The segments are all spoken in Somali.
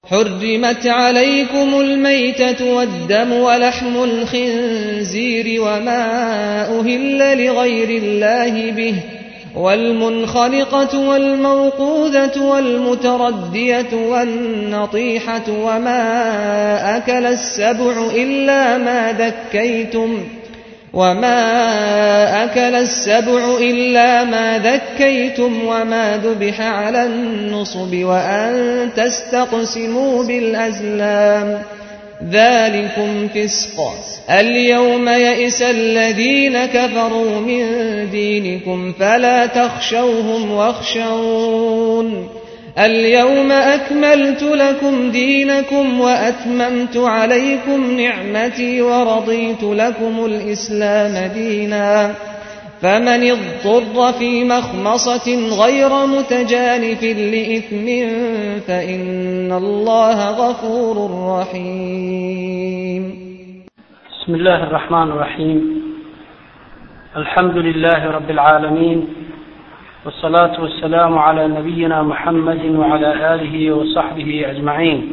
حرمت عليكم الميتة والدم ولحم الخنزير وما أهل لغير الله به والمنخلقة والموقوذة والمتردية والنطيحة وما أكل السبع إلا ما ذكيتم وما أكل السبع إلا ما ذكيتم وما ذبح على النصب وأن تستقسموا بالأزلام ذلكم فسق اليوم يئس الذين كفروا من دينكم فلا تخشوهم واخشون اليوم أكملت لكم دينكم وأتممت عليكم نعمتي ورضيت لكم الإسلام دينا فمن اضطر في مخمصة غير متجانف لإثم فإن الله غفور رحيم بسم الله الرحمن الرحيم الحمد لله رب العالمين والصلاة والسلام على نبينا محمد وعلى آله وصحبه أجمعين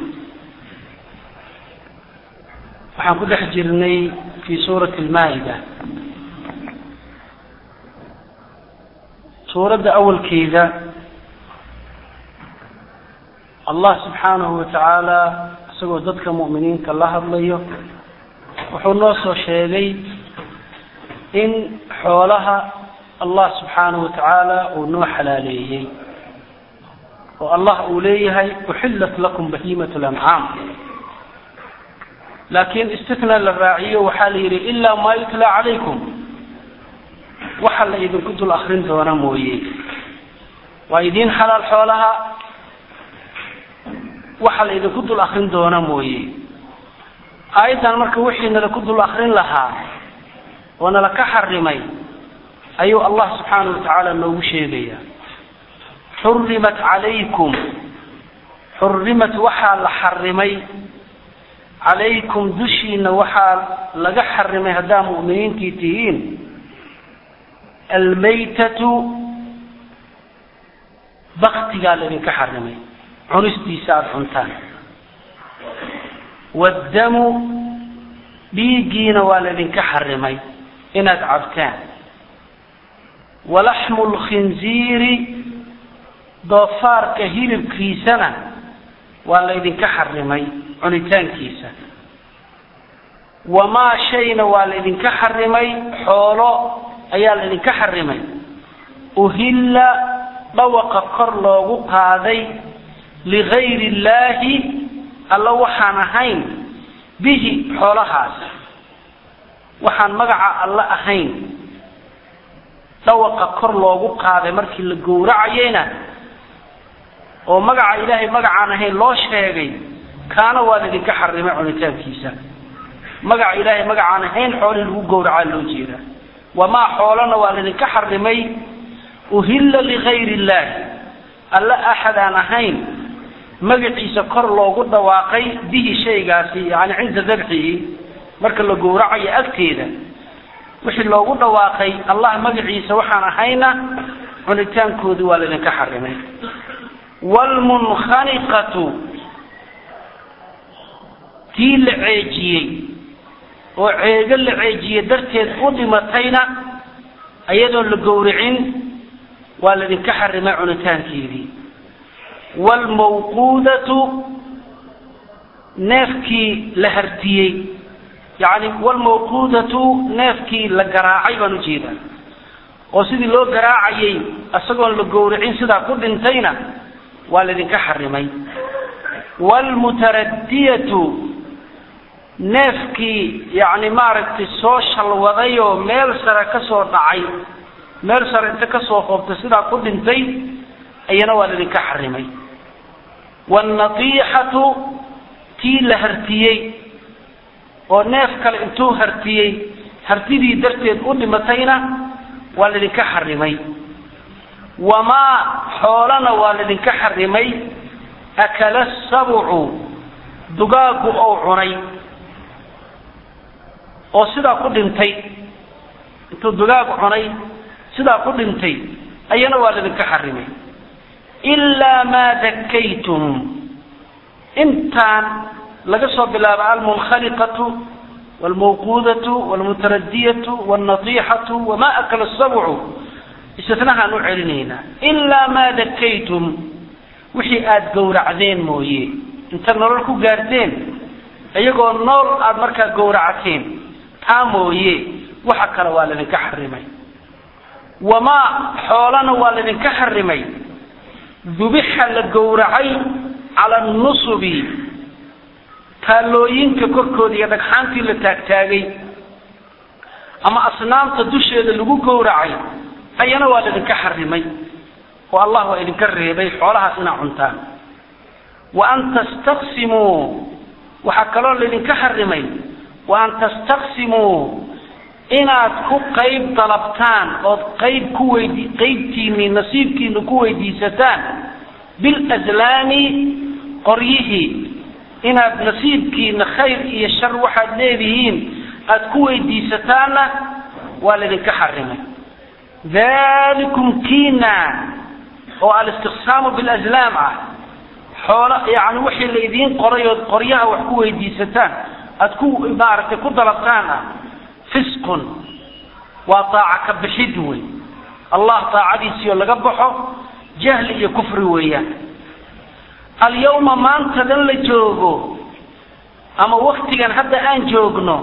waxaan ku dhex jirnay fii suurati almaa'ida suuradda awalkeeda allah subxaanahu wa tacaala isagoo dadka mu'miniinta la hadlayo wuxuu noo soo sheegay in xoolaha allah subxaanahu wa tacaala uu noo xalaaleeyey oo allah uu leeyahay uxillat lakum bahiimat lancaam laakiin istitna la raaciyo waxaa la yidhi ilaa maa yutla calaykum waxa la idinku dul akrin doona mooye waa idiin xalaal xoolaha waxa la idinku dul akrin doona mooye aayaddan marka wixii nalaku dul akrin lahaa oo nala ka xarimay ayuu allah subxaanahu wa tacaala noogu sheegaya xurimat calaykum xurimat waxaa la xarimay calaykum dushiina waxaa laga xarimay haddaa mu'miniintii tihiin almaytatu baktigaa laydinka xarimay cunistiisa aada cuntaan waddamu dhiiggiina waa laydinka xarimay inaad cabtaan walaxmu lkhinziiri doofaarka hilibkiisana waa laydinka xarimay cunitaankiisa wamaa shayna waa laydinka xarimay xoolo ayaa laydinka xarimay uhilla dhawaqa kor loogu qaaday ligayri illaahi alla waxaan ahayn bihi xoolahaas waxaan magaca alla ahayn dhawaqa kor loogu qaaday markii la gowracayeyna oo magaca ilaahay magacaan ahayn loo sheegay kaana waa laydinka xarimay cunitaankiisa magaca ilaahay magacaan ahayn xoolihii lagu gowracaa loo jeedaa wamaa xoolana waa laydinka xarimay uhilla ligayri illaahi alla axad aan ahayn magaciisa kor loogu dhawaaqay bihi shaygaasi yani cinda dabxihi marka la gowracayo agteeda wixii loogu dhawaaqay allah magaciisa waxaan ahayna cunitaankoodi waa laydinka xarimay wlmunkhaniqatu tii la ceejiyey oo ceego la ceejiye darteed u dhimatayna iyadoon la gowricin waa laydinka xarimay cunitaankeedii wlmawquudatu neefkii la hartiyey yani wlmawquudatu neefkii la garaacay baan ujeedaa oo sidii loo garaacayay isagoon la gowricin sidaa ku dhintayna waa laydinka xarimay wlmutaradiyatu neefkii yani maaragtay soo shalwaday oo meel sare kasoo dhacay meel sare inta kasoo hoobtay sidaa ku dhintay iyana waa laydinka xarimay wannatiixatu tii la hartiyey oo neef kale intuu hartiyey hartidii darteed u dhimatayna waa laydinka xarimay wamaa xoolana waa laydinka xarimay akala sabcu dugaagu ou cunay oo sidaa ku dhintay intuu dugaag cunay sidaa ku dhintay ayana waa laydinka xarimay ilaa maa dakaytum intaan laga soo bilaabo almunkhaliqatu waalmawquudatu waalmutaradiyatu waalnatiixatu wamaa akala sabcu istinahaan u celinaynaa ilaa maa dakaytum wixii aada gowracdeen mooye inta nolol ku gaarteen iyagoo nool aada markaa gowracateen taa mooye waxa kale waa laydinka xarimay wamaa xoolana waa laydinka xarimay dubixa la gowracay cala nusubi taallooyinka korkooda iyo dhagxaantii la taagtaagay ama asnaamta dusheeda lagu gowracay ayana waa laydinka xarimay oo allah waa idinka reebay xoolahaas inaa cuntaan wa an tastaqsimuu waxaa kaloo laydinka xarimay wa an tastaqsimuu inaad ku qayb dalabtaan ood qayb ku weydi qaybtiinii nasiibkiina ku weydiisataan bilazlaami qoryihii inaad nasiibkiina khayr iyo shar waxaad leedihiin aada ku weydiisataanna waa laydinka xarimay dalikum kiina oo alistiqsaamu bilazlaam ah xoolo yani wixii la idiin qoray ood qoryaha wax ku weydiisataan aada ku maaragtay ku dalabtaan ah fisqun waa taaca ka bixid wey allah taacadiisii oo laga baxo jahli iyo kufri weeyaan alyawma maantadan la joogo ama waktigan hadda aan joogno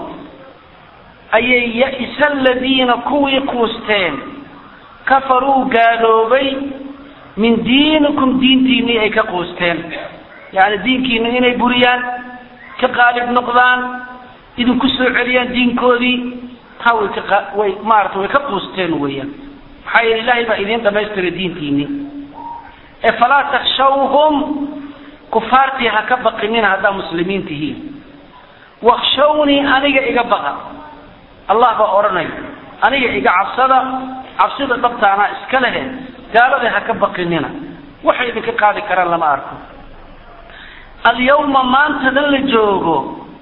ayay ya-isa aladiina kuwii kuusteen kafaruu gaaloobay min diinikum diintiinii ay ka quusteen yani diinkiina inay buriyaan ka qaalib noqdaan idinku soo celiyaan diinkoodii taa way ka way maarata way ka quusteen weeyaan maxaa yeele ilaahay baa idiin dhamaystiray diintiinii ee falaa takshawhum kufaartii ha ka baqinina haddaa muslimiin tihiin wakshawnii aniga iga baqa allah baa odhanay aniga iga cabsada cabsida dhabtaanaa iska lehe gaalada ha ka baqinina waxay idinka qaadi karaan lama arko alyawma maantadan la joogo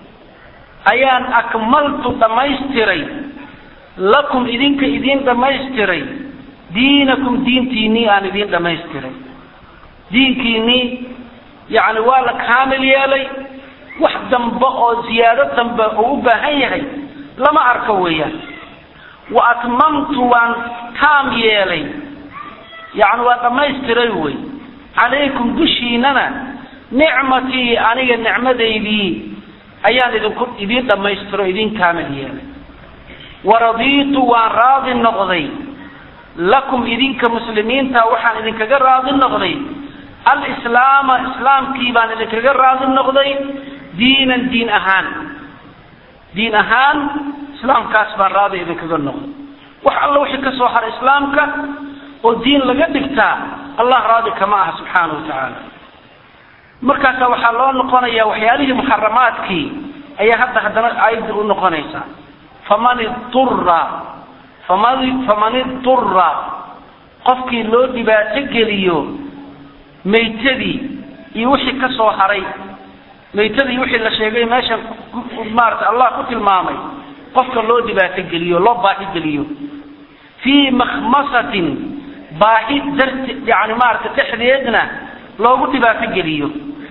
ayaan akmaltu dhammaystiray lakum idinka idiin dhammaystiray diinakum diintiinii aan idiin dhammaystiray diinkiinii yacni waa la kaamil yeelay wax dambe oo ziyaado dambe uu u baahan yahay lama arko weeyaan wa atmamtu waan taam yeelay yacni waa dhammaystiray wey calaykum dushiinana nicmatii aniga nicmadaydii ayaan idinku idiin dhammaystiro idiin kaamil yeelay waradiitu waan raadi noqday lakum idinka muslimiinta waxaan idinkaga raadi noqday alislaama islaamkii baan idinkaga raadi noqday diinan diin ahaan diin ahaan islaamkaas baan raadi idinkaga noqday wax alla wixii ka soo hara islaamka oo diin laga dhigtaa allah raadi kama aha subxaana wa tacaala markaasa waxaa loo noqonaya waxyaalihii muxaramaadkii ayaa hadda haddana aayadda u noqonaysa faman idura faman faman idura qofkii loo dhibaato geliyo maytadii iyo wixii ka soo haray maytadii wixii la sheegay meeshan maarata allah ku tilmaamay qofka loo dhibaato geliyo loo baahi geliyo fii makhmasatin baahi darti yani maarata dhexdeedna loogu dhibaato geliyo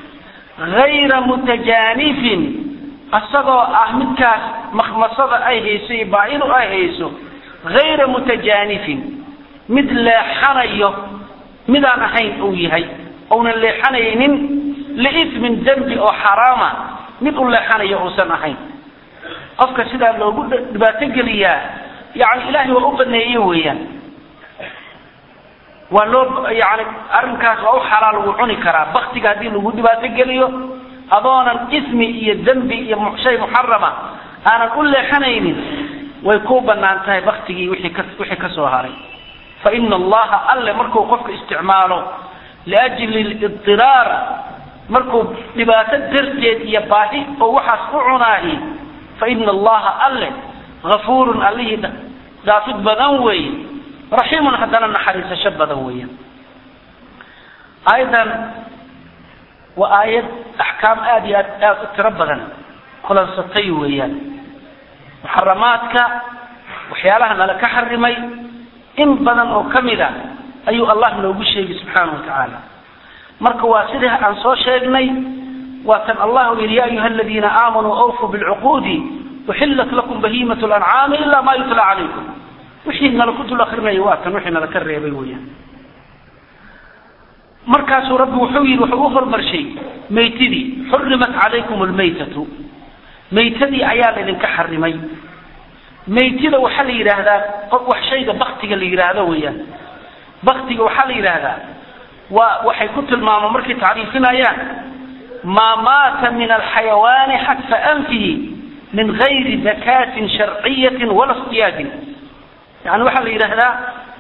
hayra mutajaanifin isagoo ah midkaas makhmasada ay hayso iyo baahidu ay hayso hayra mutajaanifin mid leexanayo midaan ahayn uu yahay ounan leexanaynin liismin dembi oo xaraama mid u leexanayo uusan ahayn qofka sidaa loogu dhibaato geliyaa yani ilaahay waa u baneeye weeyaan waa loo yani arrinkaas waa u xalaal wuu cuni karaa baktiga haddii lagu dhibaato geliyo adoonan ismi iyo dembi iyo shay muxarama aanan u leexanaynin way ku banaan tahay baktigii wixii ka wixii ka soo haray fa ina allaha alle markuu qofka isticmaalo liajli lidiraar markuu dhibaato darteed iyo baahi oo waxaas u cunaahi fa ina allaha alle gafuurun allihii dhaafid badan weeye raxiimun haddana naxariisasho badan weeyaan aayadan waa aayad axkaam aada iyo aad aada u tiro badan kulansatay weeyaan muxaramaadka waxyaalaha nala ka xarimay in badan oo ka mid a ayuu allah noogu sheegay subxaana wa tacaala marka waa sidii aan soo sheegnay waa tan allah uu yidhi ya ayuha aladiina aamanuu awfuu bilcuquudi uxillat lakum bahiimat lancaami ilaa ma yutla calaykum wixii nala ku dul akrinaya waa tan wixii nala ka reebay weyaan markaasuu rabbi wuxuu yidhi wuxuu u hormarshay maytidii xurimat calaykum lmaytatu maytadii ayaa laydinka xarimay maytida waxaa la yidhaahdaa qof wax shayga baktiga la yidhaahdo weeyaan baktiga waxaa la yidhaahdaa waa waxay ku tilmaamaan markay tacriifinayaan maa maata min alxayawaani xadfa anfihi min gayri dakaatin sharciyatin wala istiyaadin yani waxaa la yidhaahdaa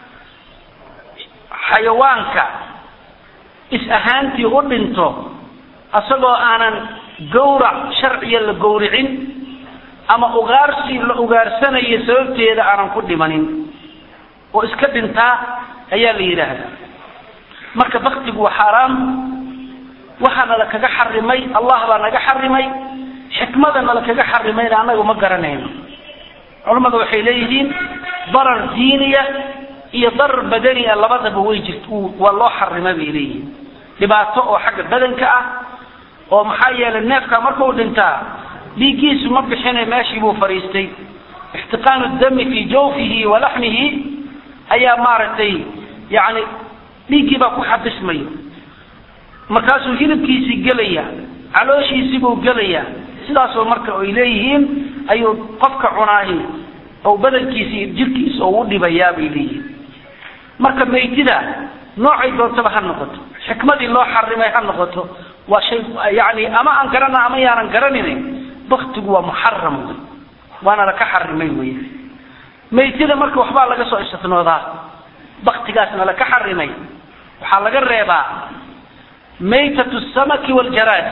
xayawaanka is ahaantii u dhinto asagoo aanan gawrac sharciya la gowricin ama ugaarsi la ugaarsanayo sababteeda aanan ku dhimanin oo iska dhintaa ayaa la yidhaahdaa marka baktigu waa xaaraam waxaana la kaga xarimay allah baa naga xarimay xikmadana la kaga xarimayna annaga ma garanayno culammada waxay leeyihiin darar diiniya iyo darar badaniya labadaba way jirt waa loo xarima bay leeyihiin dhibaato oo xagga badanka ah oo maxaa yeelay neefka markuu dhintaa dhiiggiisu ma bixine meeshii buu fadhiistay ixtiqaanu dami fii jawfihi wa laxmihi ayaa maaragtay yani dhiiggii baa ku xabismaya markaasuu hilibkiisii gelaya calooshiisii buu gelaya sidaasoo marka ay leeyihiin ayuu qofka cunaahi oo badankiisa iyo jirkiisa oo u dhibayaa bay leeyihiin marka maytida noocay doontaba ha noqoto xikmadii loo xarimay ha noqoto waa shay yani ama aan garana ama yaanan garanaynin baktigu waa muxaram wey waana laka xarimay wey maytida marka waxbaa laga soo istinoodaa baktigaasna laka xarimay waxaa laga reebaa maytatu samaki waljaraad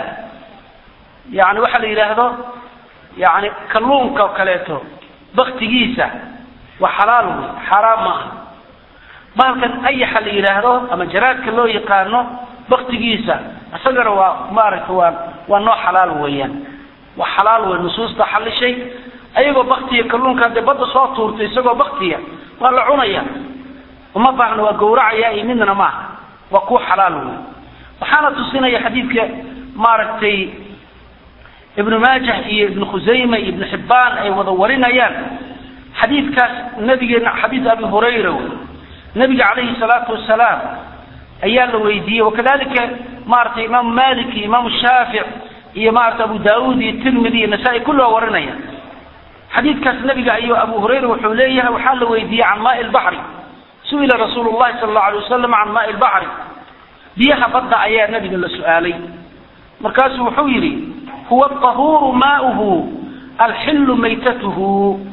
yani waxaa la yidhaahdo yani kalluunka oo kaleeto baktigiisa waa xalaal wey xaaraam ma aha bahalkan ayaxa la yidhaahdo ama jaraadka loo yaqaano baktigiisa isagana waa maaragta waa waa noo xalaal weeyaan waa xalaal wey nusuusta xalishay ayagoo baktiya kalluunka hadee badda soo tuurtay isagoo baktiya waa la cunaya uma baahna waa gawracaya iyo midna maaha waa kuwa xalaal wey waxaana tusinaya xadiidka maaragtay ibnu maajah iyo ibnu khusayma iyo ibnu xibbaan ay wada warinayaan xadiidkaas nabigeena xadiid abi hurayra wey nabiga calayhi salaatu wasalaam ayaa la weydiiyey wakadalika maaragtay imaamu malik iyo imaamu shaafic iyo maarata abu daauud iyo tirmidi iyo nasaa-i kulli waa warinaya xadiidkaas nabiga ayuu abu hurayra wuxuu leeyahay waxaa la weydiiyey can maai lbaxri su-ila rasuulu llahi sala allau alay wasalam can maai lbaxri biyaha badda ayaa nabiga la su-aalay markaasuu wuxuu yidhi huwa ahuuru maauhu alxillu maytatuhu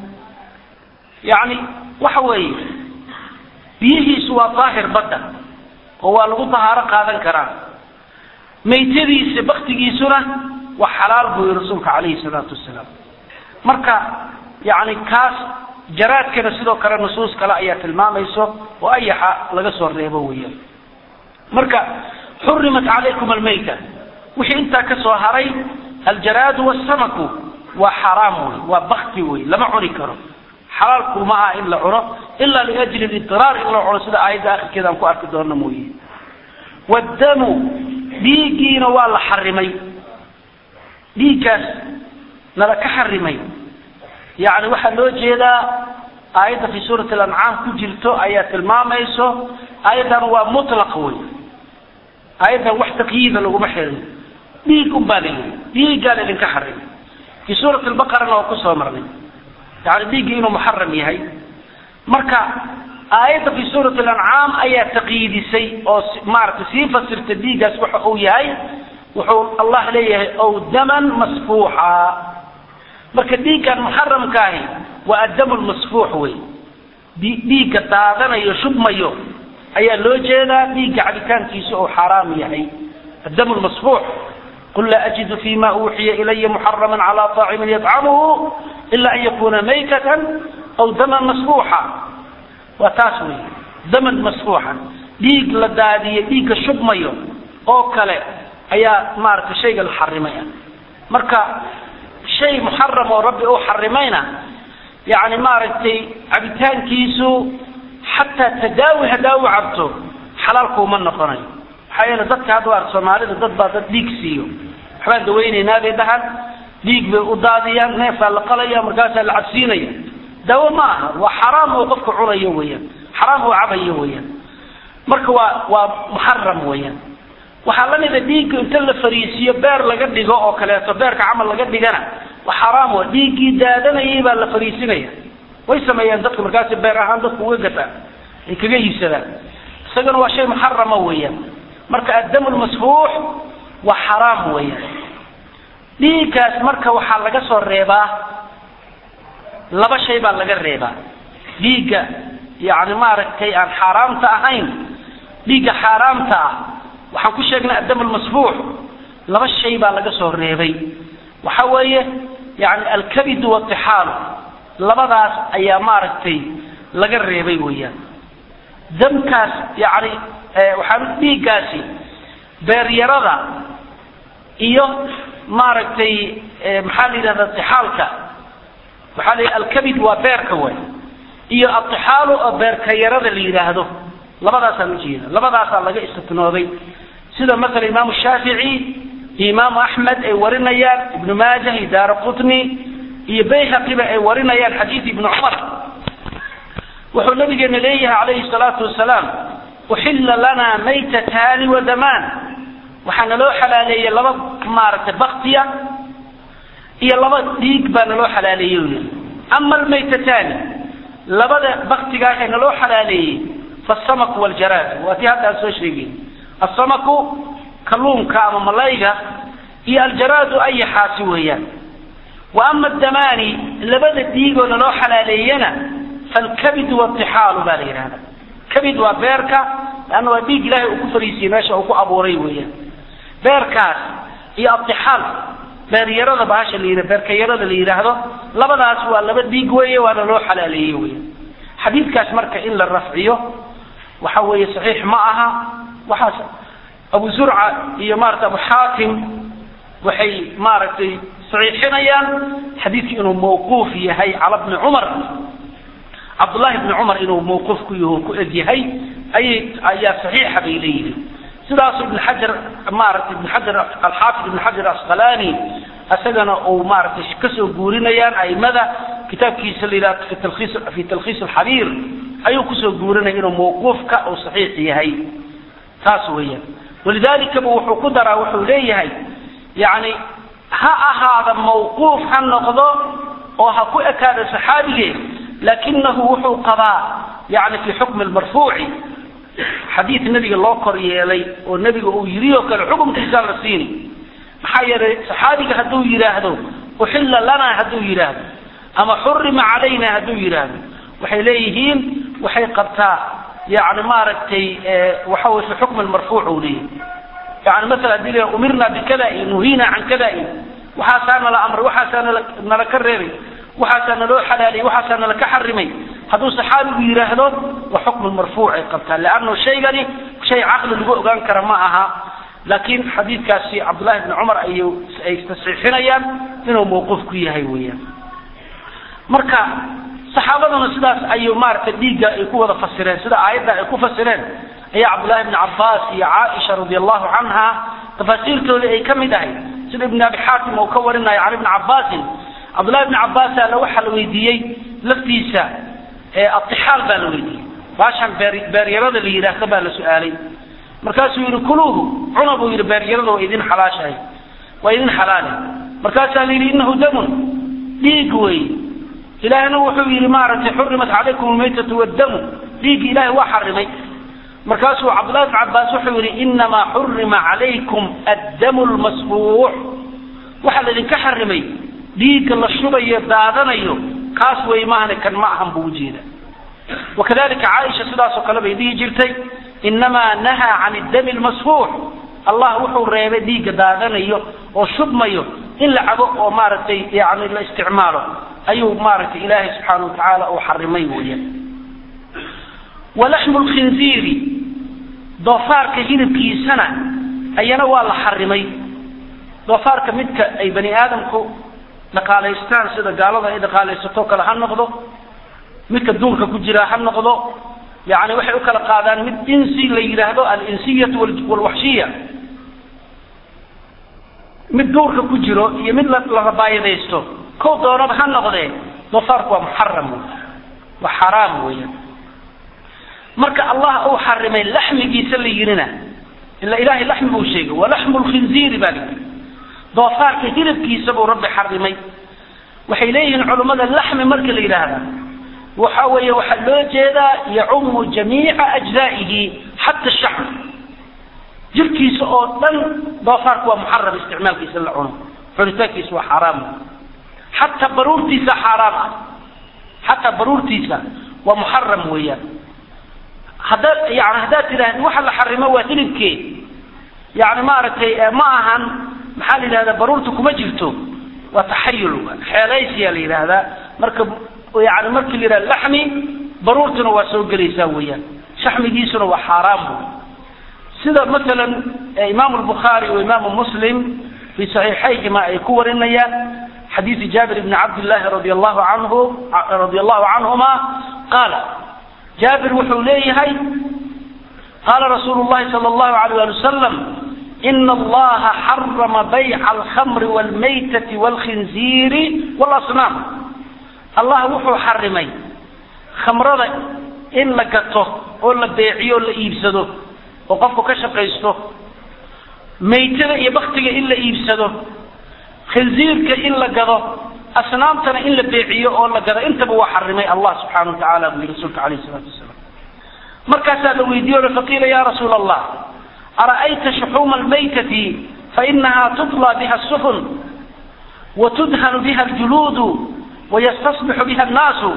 yani waxa weeye biyihiisu waa daahir badda oo waa lagu dahaaro qaadan karaa maytadiisa baktigiisuna waa xalaal buu yihi rasuulka calayhi salaatu wasalaam marka yani kaas jaraadkana sidoo kale nusuus kale ayaa tilmaamayso oo ayaxa laga soo reebo weeyaan marka xurimat calaykum almayta wixii intaa ka soo haray aljaraadu wasamaku waa xaraam wey waa bakti wey lama cuni karo xalaalku ma aha in la cuno ila liajli lidiraar in la cuno sida aayadda akhirkeeda aan ku arki doona mooye wadamu dhiiggiina waa la xarimay dhiiggaas nala ka xarimay yani waxaa loo jeedaa aayadda fi suurati alancaam ku jirto ayaa tilmaamayso aayaddan waa mutlaq wey aayaddan wax taqyiida laguma xirin dhiig un baa la yidhi dhiiggaa la idinka xarimay fi suurati lbaqarana waa kusoo marnay yani dhiiggii inuu muxaram yahay marka aayadda fi suurati alancaam ayaa taqyiidisay oo maaragtay sii fasirta dhiiggaas waxa uu yahay wuxuu allah leeyahay ow daman masfuuxa marka dhiiggan muxaramkaahi waa addamu lmasfuux wey dhiigga daadanayo shubmayo ayaa loo jeedaa dhiigga cabitaankiisa oo xaaraam yahay addamu lmasfuux qul laa ajidu fima uuxiya ilaya muxarama cala طaacimin yطcamuhu ila an yakuna maytatan aw daman masfuuxa waa taas wey daman masfuuxa dhiig la daadiyo dhiigga shubmayo oo kale ayaa maaragtay shayga la xarimaya marka shay muxaram oo rabbi uu xarimayna yani maaragtay cabitaankiisu xataa tadaawi haddaa u cabto xalaalkuuma noqonayo maxaa yeele dadka hadda ar soomaalida dad baa dad dhiig siiyo waxbaan dawaynaynaa bay dhahaan dhiig bay u daadiyaan neefkaa la qalaya markaasaa la cabsiinaya daawo ma aha waa xaraam oo qofka cunayo weeyaan xaraam oo cabayo weeyaan marka waa waa muxaram weeyaan waxaa la mida dhiigga inta la fariisiyo beer laga dhigo oo kaleeto beerka camal laga dhigana waa xaraam wa dhiiggii daadanayay baa la fariisinaya way sameeyaan dadka markaasi beer ahaan dadku uga gataa ay kaga iibsadaan isagana waa shay muxarama weeyaan marka addamu lmasfuux waa xaraam weeyaan dhiiggaas marka waxaa laga soo reebaa laba shay baa laga reebaa dhiigga yani maaragtay aan xaaraamta ahayn dhiigga xaaraamta ah waxaan ku sheegnay addam lmasfuux laba shay baa laga soo reebay waxa weeye yani alkabidu watixaalu labadaas ayaa maaragtay laga reebay weeyaan damkaas yani waxaan dhiiggaasi beeryarada iyo maaragtay maxaa la yidhahda tixaalka waxaa la alkabid waa beerka way iyo atixaalu oo beerka yarada la yidhaahdo labadaasaan ujeeda labadaasaa laga istitnooday sida maala imaamu shaafici iyo imaamu axmed ay warinayaan ibnu maajah iyo daara qutni iyo bayhaqiba ay warinayaan xadiid ibnu cumar wuxuu nabigeena leeyahay calayhi salaatu wasalaam uxilla lanaa maytataani wadamaan waxaa naloo xalaaleeyey laba maaragtay baktiya iyo laba dhiig baa naloo xalaaleeyey u yidhi ama almaytataani labada baktigaa ee naloo xalaaleeyey faasamaku waljaraad waa tii hadda aan soo sheegay asamaku kalluunka ama malayga iyo aljaraadu ayaxaasi weeyaan wa ama adamaani labada dhiigoo naloo xalaaleeyana falkabidu watixaalu baa la yidhahda kabid waa beerka leanna waa dhiig ilahay uu ku fariisiyey meesha uu ku abuuray weeyaan beerkaas iyo atixaal beeryarada bahasha la yidhah beerkayarada la yidhaahdo labadaas waa laba dhiig weeye waana loo xalaaleeyey weya xadiidkaas marka in la rafciyo waxa weeye saxiix ma aha waxaas abu zurca iyo maarata abu xaakim waxay maaragtay saxiixinayaan xadiidku inuu mawquuf yahay cala bni cumar cabdullahi bni cumar inuu mawquuf ku yaho ku eg yahay ayay ayaa saxiixa bay leeyihin sidaasu ibn xajar maaragtay ibn xajar alxaafid ibn xajar asqalani isagana uu maaragtay kasoo guurinayaan aimada kitaabkiisa la yidhaha fi talkhiis fi talkhiis alxabiir ayuu kusoo guurinaya inuu mawquufka uu saxiix yahay taas weeyaan walidaalikaba wuxuu ku daraa wuxuu leeyahay yani ha ahaada mawquuf ha noqdo oo ha ku ekaada saxaabige lakinahu wuxuu qabaa yani fi xukmi lmarfuuci xadiid nabiga loo kor yeelay oo nebiga uu yidhi oo kale xukumkiisaa la siini maxaa yeelay saxaabiga hadduu yidhaahdo uxilla lanaa hadduu yidhaahdo ama xurima calayna hadduu yidhaahdo waxay leeyihiin waxay qabtaa yani maaragtay waxa wey fi xukmi lmarfuuc uu leeyahy yani maala hadii la umirna bikadain nuhiina can kadain waxaasaa nala amray waxaasaa nala nala ka reebay waxaasaa naloo xalaaliyay waxaasaa nala ka xarimay hadduu saxaabigu yidhaahdo waa xukmu marfuuc ay qabtaa leannu shaygani shay caqli lagu ogaan kara ma aha laakiin xadiidkaasi cabdullahi bni cumar ay ay tasxiixinayaan inuu mawquuf ku yahay weeyaan marka saxaabaduna sidaas ayuu maaragtay dhiigga ay ku wada fasireen sida aayadda ay ku fasireen ayaa cabdullahi bni cabbaas iyo caaisha radi allahu canha tafaasiirtoodii ay ka mid ahay sida ibn abi xaatim uu ka warinayo can ibni cabbaasin cabdullahi bni cabbaasa alla waxaa la weydiiyey laftiisa atixaal baa la weydiiyey baashan beer beeryarada la yidhaahdo baa la su-aalay markaasuu yihi kuluuhu cuna buu yidhi beeryarada waa idin xalaashahay waa idin xalaale markaasaa la yidhi inahu damun dhiig wey ilaahna wuxuu yidhi maaragtay xurimat calaykum almaytatu waddamu dhiiggi ilahay waa xarimay markaasuu cabdullahi bn cabbaas wuxuu yidhi inamaa xurima calaykum addamu lmasfuux waxaa laydinka xarimay dhiigga la shubayo daadanayo kaas wey maahane kan ma ahan buu ujeeda wakadalika caaisha sidaasoo kale bay dhihi jirtay inamaa nahaa can iddami lmasfuux allah wuxuu reebay dhiigga daadanayo oo shubmayo in la cabo oo maaragtay yani la isticmaalo ayuu maaragtay ilaahay subxaana wa tacaala uu xarimay weeyaan walaxmu lkhinziiri doofaarka hilibkiisana ayana waa la xarimay doofaarka midka ay bani aadamku dhaqaalaystaan sida gaalada ay dhaqaalaysato kale ha noqdo midka duurka ku jira ha noqdo yani waxay u kala qaadaan mid insi la yidhaahdo alinsiyatu walwaxshiya mid duurka ku jiro iyo mid la rabaayadaysto kow doonaba ha noqdee doofaarku waa muxaram waa xaraam weeyaan marka allah uu xarimay laxmigiisa la yirina ila ilahay laxmi buu sheegay walaxmu lkhinziiri baa layidhi doofaarka hilibkiisa buu rabbi xarimay waxay leeyihiin culummada laxmi marka la yidhaahda waxa weeye waxaa loo jeedaa yacumu jamiica ajzaa'ihi xata shacr jirkiisa oo dhan doofaarku waa muxaram isticmaalkiisa la cuno cunitaankiisa waa xaaraam xataa baruurtiisa xaaraam ah xataa baruurtiisa waa muxaram weeyaan haddaad yani haddaad tidhaahdi waxa la xarimo waa hilibkee yani maaragtay ma ahan maxaa la yidhahdaa baruurta kuma jirto waa taxayul xeelaysiyaa la yidhaahdaa marka yani markii la yidhahda laxmi baruurtuna waa soo gelaysaa weeyaan shaxmigiisuna waa xaaraam wey sida masalan imaamu lbukhaari o imaamu muslim fi saxiixayhima ay ku warinayaan xadiisi jaabir bni cabdillahi radi allahu anhu radi allahu canhuma qaala jaabir wuxuu leeyahay qaala rasuulu llahi sala allahu alayh ali wasalam ina allaha xarama bayca alkhamri walmaytati walkhinziiri walasnaam allah wuxuu xarimay khamrada in la gato oo la beeciyo o la iibsado oo qofku ka shaqaysto maytada iyo baktiga in la iibsado khinziirka in la gado asnaamtana in la beeciyo oo la gado intaba waa xarimay allah subxaana wa tacaala buu yihi rasuulka alayh isalaatu wasalaam markaasaa la weydiiye o faqiila ya rasuula allah ara'ayta shuxuuma almaytati fainaha tutla biha asufun watudhanu biha aljuluudu wayastasbixu biha annaasu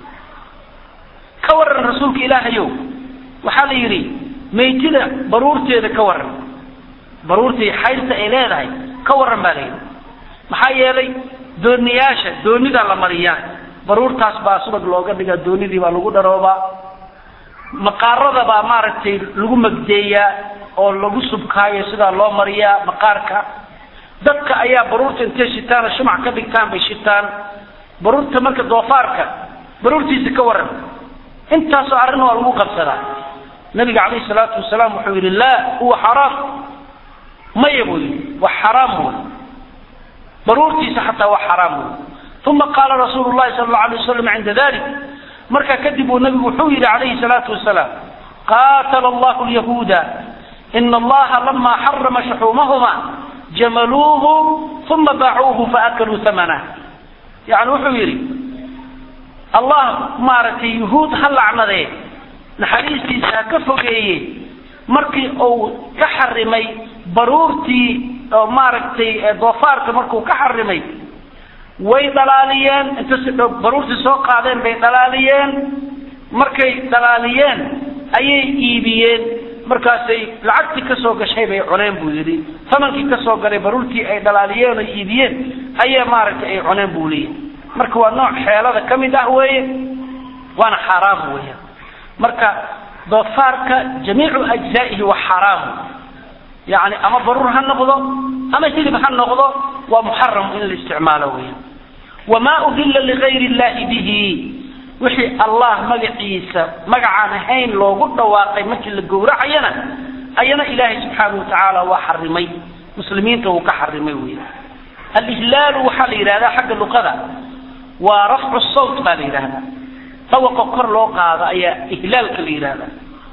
ka waran rasuulka ilaahayow waxaa la yidhi maytida baruurteeda ka waran baruurtii xayrta ay leedahay ka waran baa la yidhi maxaa yeelay dooniyaasha doonidaa la mariyaa baruurtaas baa subag looga dhigaa doonidii baa lagu dharoobaa maqaarada baa maaragtay lagu magdeeyaa oo lagu subkaayo sidaa loo mariyaa maqaarka dadka ayaa baruurta intay shitaan oo shumac ka dhigtaan bay shitaan baruurta marka doofaarka baruurtiisa ka waran intaasoo arrin waa lagu qabsadaa nabiga calayhi salaatu wasalaam wuxuu yidhi laa huwa xaraam maya buu yidhi waa xaraam wey baruurtiisa xataa waa xaraam wey uma qaala rasuulu llahi sala allau alay wasalam cinda dalik markaa kadib uu nabigu wuxuu yidhi calayhi salaatu wasalaam qaatala allahu lyahuuda ina allaha lama xarama shuxuumahuma jamaluuhu uma baacuuhu faakaluu hamanah yani wuxuu yidhi allah maaragtay yuhuud ha lacnadee naxariistiisa ha ka fogeeye markii uu ka xarimay baruurtii oo maaragtay doofaarka markuu ka xarimay way dhalaaliyeen inta si dhow baruurtii soo qaadeen bay dhalaaliyeen markay dhalaaliyeen ayay iibiyeen markaasay lacagtii kasoo gashay bay cuneen buu yidhi tamankii kasoo galay baruurtii ay dhalaaliyeen oo iibiyeen ayaa maaragtay ay cuneen buu leeyahy marka waa nooc xeelada ka mid ah weeye waana xaaraam weya marka doofaarka jamiicu ajzaa'ihi waa xaaraam yani ama baruur ha noqdo ama hilib ha noqdo waa muxaram in la isticmaalo weya wamaa uhilla ligayri illahi bihi wixii allah magaciisa magacaan ahayn loogu dhawaaqay markii la gowracayana ayana ilaahay subxaana wa tacaala waa xarimay muslimiinta wuu ka xarimay wey alihlaalu waxaa la yidhahdaa xagga luqada waa rafcu sawt baa la yidhahdaa dawaqa kor loo qaado ayaa ihlaalka la yidhahdaa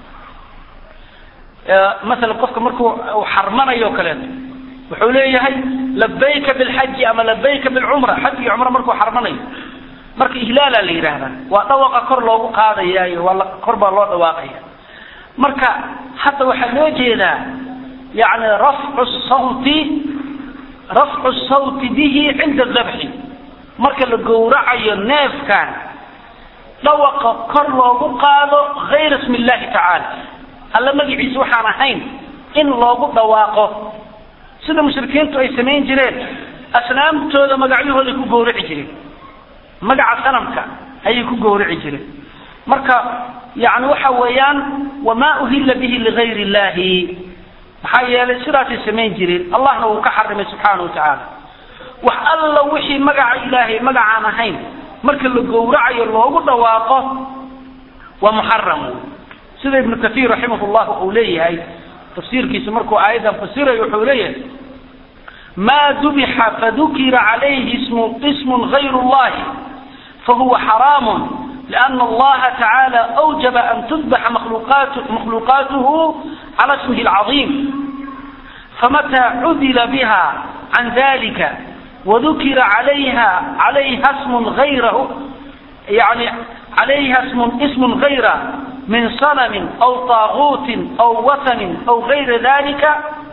masalan qofka markuu uu xarmanayo o kaleeto wuxuu leeyahay labayka bilxaji ama labayka bilcumra xaj iyo cumra markuu xarmanayo marka ihlaalaa la yidhaahdaa waa dhawaqa kor loogu qaadayaayo waa kor baa loo dhawaaqaya marka hadda waxaa loo jeedaa yani rafcu sawti rafcu sawti bihi cinda dabxi marka la gowracayo neefkan dhawaqa kor loogu qaado hayra ismi illahi tacaala alla magaciisa waxaan ahayn in loogu dhawaaqo sida mushrikiintu ay samayn jireen asnaamtooda magacyahooday ku gowraci jireen magaca sanamka ayay ku gowraci jireen marka yani waxa weeyaan wamaa uhilla bihi ligayri illahi maxaa yeelay sidaasay samayn jireen allahna wuu ka xarimay subxaana wa tacaala wax alla wixii magaca ilaahay magacaan ahayn marka la gowracayo loogu dhawaaqo waa muxaram sida ibnu kaiir raximah llah uu leeyahay tafsiirkiisa markuu aayaddan fasirayo wuxuu leeyahay ما ذبح فذكر عليه اسم, اسم غير الله فهو حرام لأن الله تعالى أوجب أن تذبح مخلوقات مخلوقاته على اسمه العظيم فمتى عدل بها عن ذلك وذكر عليها عليها اسم غيره يعني عليها اسم اسم غيره من صنم أو طاغوت أو وثن أو غير ذلك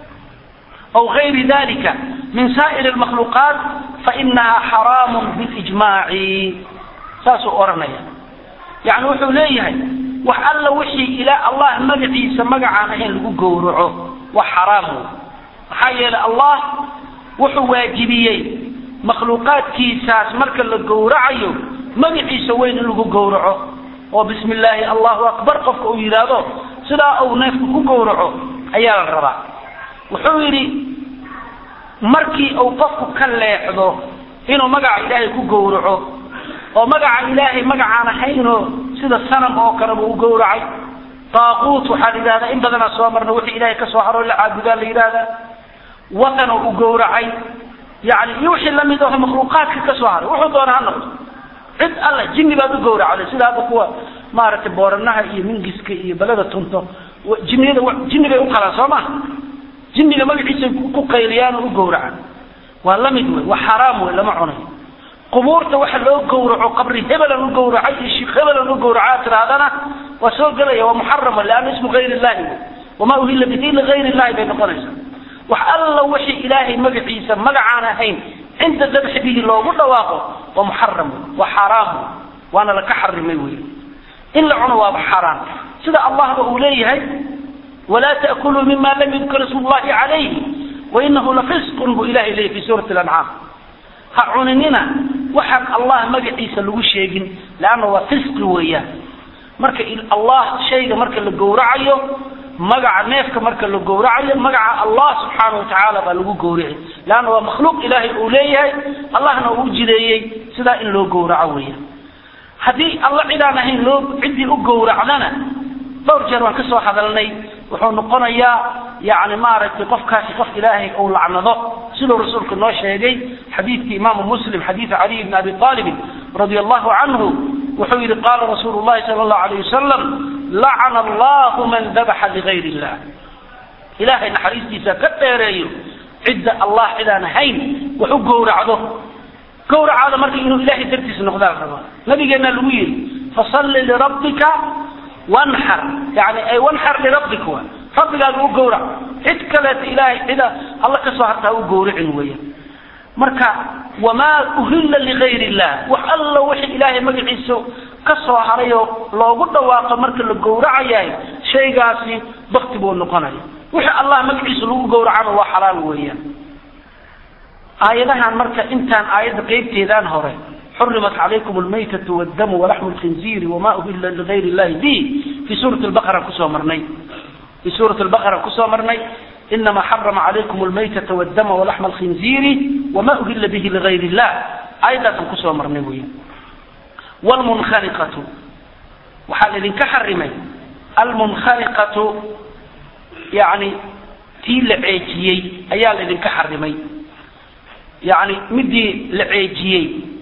أو غير ذلك من سائر المخلوقات فإنها حرام بالإجماع ساسو أورنيا يعني وحو ليهي وحال وحي إلى الله مقعيس مقعانا إن لقو قورعه وحرام حي الله وحو واجبيي مخلوقات كيساس مركا لقورعيو مقعيس وين لقو قورعه وبسم الله الله أكبر قفك أويلاده سلا أو نفك قورعه أيها الربا wuxuu yidhi markii uu qofku ka leexdo inuu magaca ilaahay ku gowraco oo magaca ilaahay magacaan ahaynoo sida sanam oo kaleba u gowracay daaquut waxaa la yidhahdaa in badanaa soo marna wixii ilaahay ka soo haro la caabudaa la yidhahdaa watan oo u gowracay yani iyo wixii lamid aho makhluuqaadka ka soo haray wuxuu doona ha noqdo cid alla jinni baad u gowracday sida hadda kuwa maaragtay booranaha iyo mingiska iyo balada tunto jinniyada jinni bay u qalaan soo maha jinniga magaciisa ku qayliyaan oo u gowracan waa la mid wey waa xaraam wey lama cunayo qubuurta waxa loo gowraco qabri hebelan u gowracay iyo sheekh hebelan u gowracaa tirahdana waa soo gelaya waa muxarama lianna ismu gayr illahi wey wamaa uhilla bihi ligayr illahi bay noqonaysaa wax alla wixii ilaahay magaciisa magacaan ahayn cinda dabxi bihi loogu dhawaaqo waa muxaram wey waa xaaraam wey waana laka xarimay wey in la cuno waaba xaaraan sida allahba uu leeyahay ولا تأكلوا مما لم يذكر اسم الله عليه وإنه لفسق بو إلهي ليه في سورة الأنعام هعنننا وحق الله مجعيس لغو شيغن لأنه هو فسق وياه marka allah shayga marka la gowracayo magaca neefka marka la gowracayo magaca allah subxaanahu watacaala baa lagu gowrici leanna waa makhluuq ilaahay uu leeyahay allahna uu jideeyey sidaa in loo gowraco weya haddii alla cidaan ahayn loo ciddii u gowracdana dhowr jeer waan ka soo hadalnay wuxuu noqonayaa yani maaragtay qofkaasi qof ilaahay uu lacnado siduu rasuulku noo sheegay xadiidkii imaamu muslim xadiid caliy bn abi aalibin radia allahu canhu wuxuu yihi qaala rasuulu llahi sala allahu alayh wasalam lacana allahu man dabaxa ligayr illah ilaahay naxariistiisa ka dheereeyo cidda allah cidaan ahayn wax u gowracdo gowracaada marka inuu ilahay dartiis noqdaa la rabaa nabigeenna lagu yidhi fasalli lirabbika wanxar yani ay wanxar lirabbik wa rabbigaaga u gowrac cid kaleeta ilaahay cida alla ka soo hartaa u gowracin weeyaan marka wamaa uhilla ligayr illah wax alla wixii ilaahay magaciisa ka soo haray oo loogu dhawaaqo marka la gowracayahay shaygaasi bakti buu noqonaya wixii allah magaciisa lagu gowracana waa xalaal weeyaan aayadahan marka intaan aayadda qeybteedaan hore حرمت عليكم الميتة والدم ولحم الخنزير وما أهل لغير الله به في سورة البقرة كسوة مرني في سورة البقرة كسوة مرني إنما حرم عليكم الميتة والدم ولحم الخنزير وما أهل به لغير الله أيضا كسوة مرني والمنخنقة وحال لنك حرمي المنخنقة يعني تي لعيجيي أيال لنك حرمي يعني مدي لعيجيي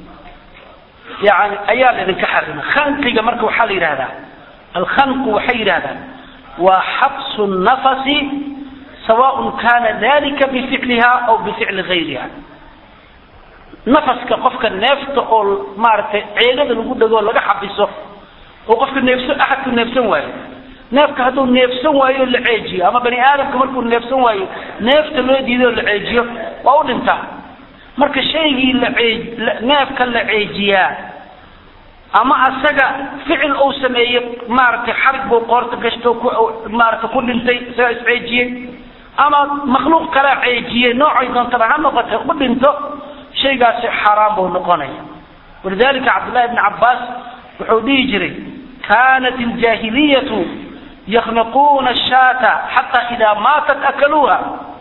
يعني أيال إذن كحرمة خنقك مرك وحال هذا الخنق وحير هذا وحبس النفس سواء كان ذلك بفعلها أو بفعل غيرها نفسك قفك النفط أو مارت عيلة الوجود ده لقى حبسه وقفك النفس أحد النفس واي نفك هذا النفس واي العيجي أما بني آدم كمان كل نفس واي نفط اللي يدي العيجي وأول انتهى marka shaygii la neefka la ceejiyaa ama asaga ficil uu sameeyey maaragtay xarig buu qoorta gashto ku maaragtay ku dhintay isaga isceejiyey ama makhluuq kalaa ceejiyey noocay doontaba ha noqotay u dhinto shaygaasi xaaraan buu noqonaya walidalika cabdullahi bni cabbaas wuxuu dhihi jiray kanat iljaahiliyatu yakhniquuna ashaata xataa idaa maatat akaluuha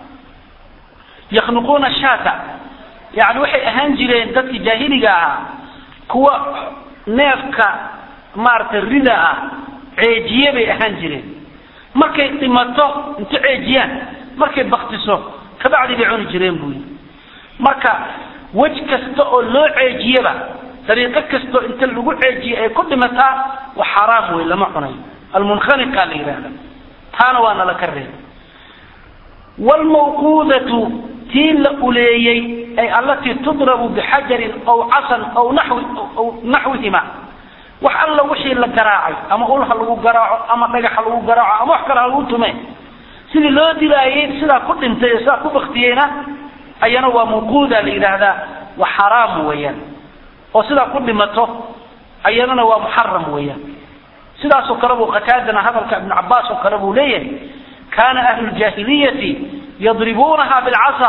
yakhniquuna ashaata yani waxay ahaan jireen dadkii jaahiliga ahaa kuwa neefka maaragtay rida ah ceejiye bay ahaan jireen markay dhimato inta ceejiyaan markay baktiso kabacdi bay cuni jireen buu yii marka wej kasta oo loo ceejiyaba dariiqo kastoo inta lagu ceejiye ay ku dhimataa wa xaraam wey lama cunayo almunkhaniqa la yidhaahda taana waa nala ka reebay wlmawquudatu tii la uleeyey ay allatii tudrabu bixajarin aw casan aw nawi aw naxwihima wax alla wixii la garaacay ama ulha lagu garaaco ama dhagaxa lagu garaaco ama wax kale ha lagu tume sidii loo dilaayey sidaa ku dhintay ee sidaa ku baktiyeyna ayana waa mawquuda la yidhaahdaa wa xaraam weeyaan oo sidaa ku dhimato ayanana waa muxaram weeyaan sidaasoo kale buu qataadana hadalka ibnu cabaas oo kale buu leeyahay kana ahlu ljahiliyati yadribuunaha bilcasa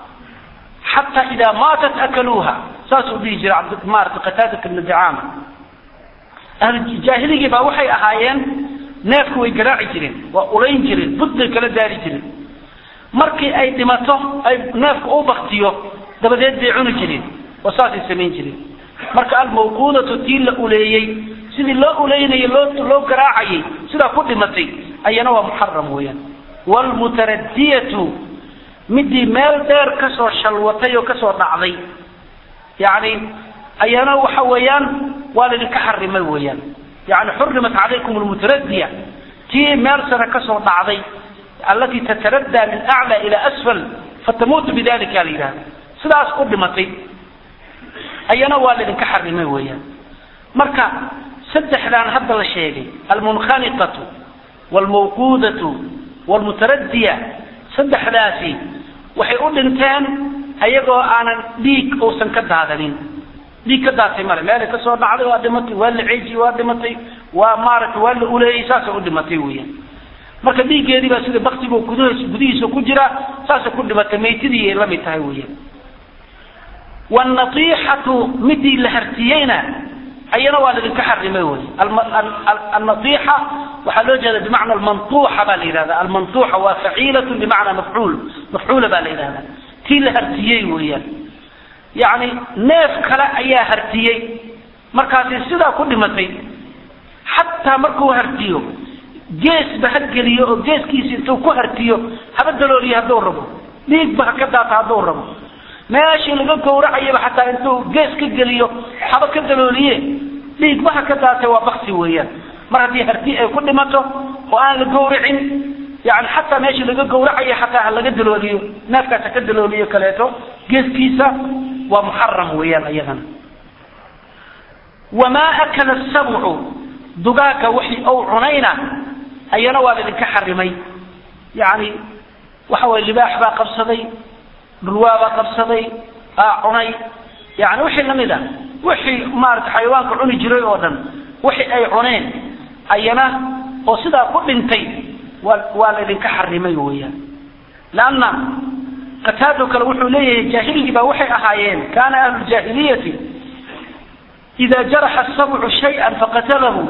xata ida maatat akaluuha saasuu dhihi jiray maarata qataadat ibnu dicaama ahlujaahiligi baa waxay ahaayeen neefku way garaaci jireen waa ulayn jireen bud bay kala daari jireen markii ay dhimato ay neefku u baktiyo dabadeed bay cuni jireen oo saasay samayn jireen marka almawquudatu tii la uleeyey sidii loo uleynayay loo loo garaacayay sidaa ku dhimatay ayana waa muxaram weeyaan wlmutaradiyatu midii meel dheer kasoo shalwatay oo kasoo dhacday yani ayana waxa weeyaan waa laydinka xarimay weeyaan yani xurimat calaykum lmutaradiya tii meel sare kasoo dhacday allatii tataraddaa min aclى ila asfal fatamuutu bidalika la yidhahda sidaas u dhimatay ayana waa laydinka xarimay weeyaan marka saddexdaan hadda la sheegay almunkhaniqatu wlmawquudatu wlmutaradiya saddexdaasi waxay u dhinteen ayagoo aanan dhiig uusan ka daadanin dhiig ka daatay male meelay kasoo dhacday waa dhimatay waa la ceejiyey waa dhimatay waa maaragtay waa la uleeyey saasay u dhimatay weeyaan marka dhiiggeedii baa sida baktigu gudahiis gudihiisa ku jira saasay ku dhimatay maytidii ay la mid tahay weeyaan wannatiixatu midii la hartiyeyna ayana waa laidinka xarimay wey alnaixa waxaa loo jeeda bimacna almantuuxa baa la yidhahda almantuuxa waa faciilatu bimacnaa mafcuul mafcuula baa la yidhahda tii la hartiyey weeyaan yacni neef kale ayaa hartiyey markaasi sidaa ku dhimatay xataa markuu hartiyo geesba ha geliyo oo geeskiisa intuu ku hartiyo haba dalooliyo hadduu rabo dhiigba ha ka daata hadduu rabo meeshii laga gawracayaba xataa intuu gees ka geliyo haba ka dalooliye dhiigbaha ka daatay waa bakti weeyaan mar haddii harti ay ku dhimato oo aan la gawracin yani xataa meeshii laga gawracayo xataa ha laga dalooliyo neefkaas ha ka dalooliyo kaleeto geeskiisa waa muxaram weeyaan iyadana wamaa akala sabcu dugaaga wixii ou cunayna ayana waa laidinka xarimay yani waxa waye libaax baa qabsaday dhulwaabaa qabsaday aa cunay yani wixii lamid a wixii maarata xayawaanka cuni jiray oo dhan wixii ay cuneen ayana oo sidaa ku dhintay waa waa laydinka xarimay weeyaan leanna qataado kale wuxuu leeyahay jaahiligii baa waxay ahaayeen kaana ahlu jaahiliyati ida jaraxa sabcu shayئa faqatalahu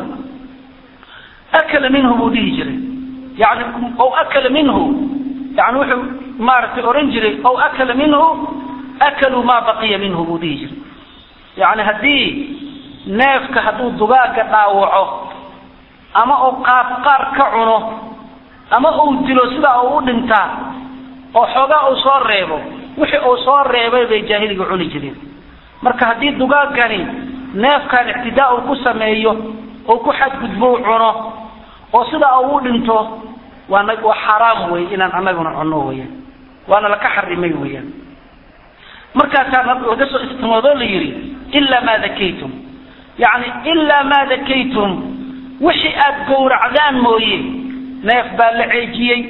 akala minhu buu dhihi jiray yani o akala minhu yani wuxuu maaragtay oran jiray ow akala minhu akaluu maa baqiya minhu buu dhihi jiray yani haddii neefka hadduu dugaaga dhaawaco ama uu qaab qaar ka cuno ama uu dilo sidaa uu u dhintaa oo xoogaa uu soo reebo wixii uu soo reebay bay jaahiliga cuni jireen marka haddii dugaagani neefkan ictidaa uu ku sameeyo oo ku xadgudbo u cuno oo sidaa uu u dhinto waana waa xaraam wey inaan anaguna cunno weyaan waana laka xarimay weyaan markaasaa laga soo istimoodo la yidhi ilaa maa dakaytum yani ilaa maa dakaytum wixii aad gowracdaan mooye neef baa la ceejiyey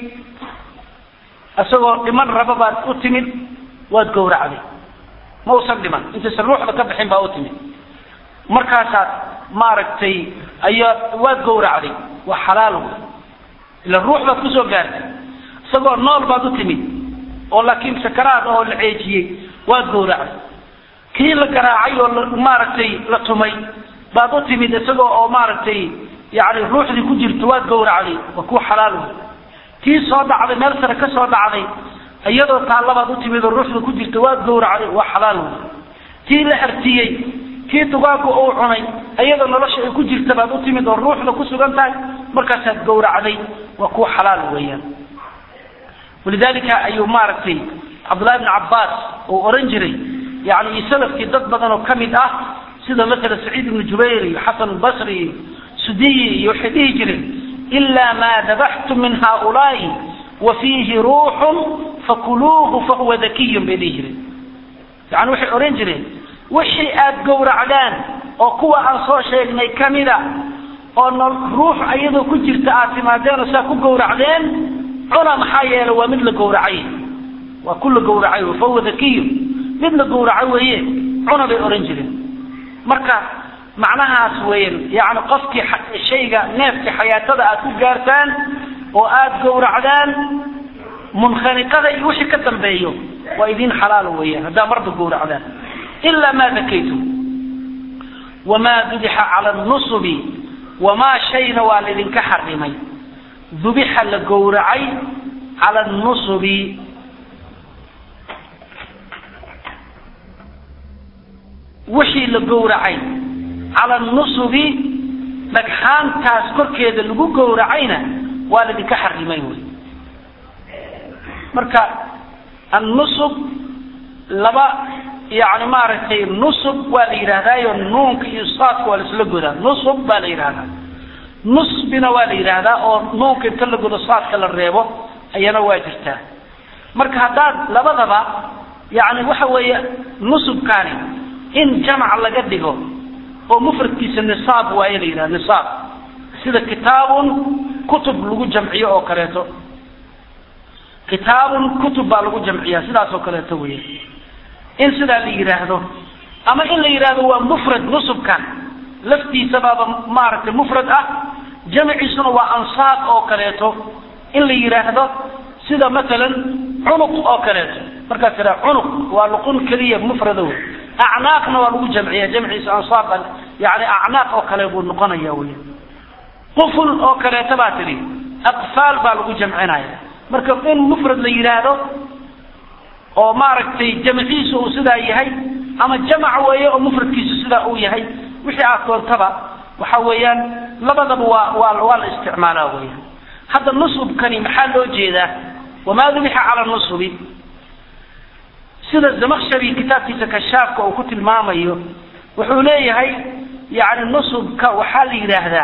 isagoo dhiman raba baad u timid waad gowracday ma usan dhiman intaysan ruuxda ka bixin baa u timid markaasaad maaragtay ayaa waad gowracday waa xalaal wey ila ruux baad kusoo gaartay isagoo nool baad u timid oo laakiin sakaraad oo la ceejiyey waad gowracday kii la garaacay oo maaragtay la tumay baad u timid isagoo oo maaragtay yani ruuxdii ku jirto waad gowracday waa kuwa xalaal wey kii soo dhacday meel sare ka soo dhacday iyadoo taallabaad u timid oo ruuxda ku jirta waad gowracday waa xalaal wey kii la hartiyey kii dugaagu uu cunay iyadoo nolosha ay ku jirta baad u timid oo ruuxda ku sugan tahay markaasaad gowracday waa kuwa xalaal weeyaan walidalika ayuu maaragtay cabdullahi bni cabbaas uu oran jiray yani iyo salafkii dad badan oo ka mid ah sida maala saciid ibnu jubayr iyo xasan albasri iyo sudiyi iyo waxay dhihi jireen ilaa maa dabaxtum min haaulaai wa fiihi ruuxun fakuluuhu fahuwa dakiyun bay dhihi jireen yani waxay oran jireen wixii aad gowracdaan oo kuwa aan soo sheegnay kamida oo nol ruux ayadoo ku jirta aad timaadeen oo saa ku gowracdeen cuna maxaa yeele waa mid la gowracay waa ku la gowracay fahuwa dakiyun mid la gowraco weeye cuna bay oran jireen marka macnahaas weyan yani qofkii shayga neefka xayaatada aad ku gaartaan oo aad gowracdaan munkhaniqada iyo wixii ka dambeeyo waa idin xalaal weeyaan haddaa marba gowracdaan ilaa maa dakaytum wamaa dubixa cala nusubi wamaa shayna waa laydinka xarimay dubixa la gowracay cala nusubi wixii la gowracay cala nusubi dhagxaantaas korkeeda lagu gowracayna waa laydinka xarimay wey marka annusub laba yani maaragtay nusub waa la yidhahdaayo nuunka iyo saadka waa laisla godaa nusub baa la yidhahdaa nusbina waa la yidhaahdaa oo nuunka inta la godo saadka la reebo ayana waa jirtaa marka haddaad labadaba yani waxa weeye nusubkaani in jamac laga dhigo oo mufradkiisa nisaab waaye la yidhaha nisaab sida kitaabun kutub lagu jamciyo oo kaleeto kitaabun kutub baa lagu jamciyaa sidaas oo kaleeto wey in sidaa la yidhaahdo ama in la yidhaahdo waa mufrad nusubkan laftiisabaaba maaragtay mufrad ah jamciisuna waa ansaab oo kaleeto in la yidhaahdo sida matalan cunuq oo kaleeto markaas tiraa cunuq waa luqun keliya mufrada wey acnaaqna waa lagu jamciya jamciisa ansaab yani acnaaq oo kale buu noqonaya wey quful oo kaleeto baa tidhi aqfaal baa lagu jamcinaya marka in mufrad la yidhaahdo oo maaragtay jamciisu uu sidaa yahay ama jamac weeye oo mufradkiisu sidaa uu yahay wixii aad doontaba waxa weeyaan labadaba waa waa waa la isticmaalaa weya hadda nusubkani maxaa loo jeedaa wamaa dubixa cala nusubi sida zamakshari kitaabkiisa kashaafka uu ku tilmaamayo wuxuu leeyahay yani nusubka waxaa la yidhaahdaa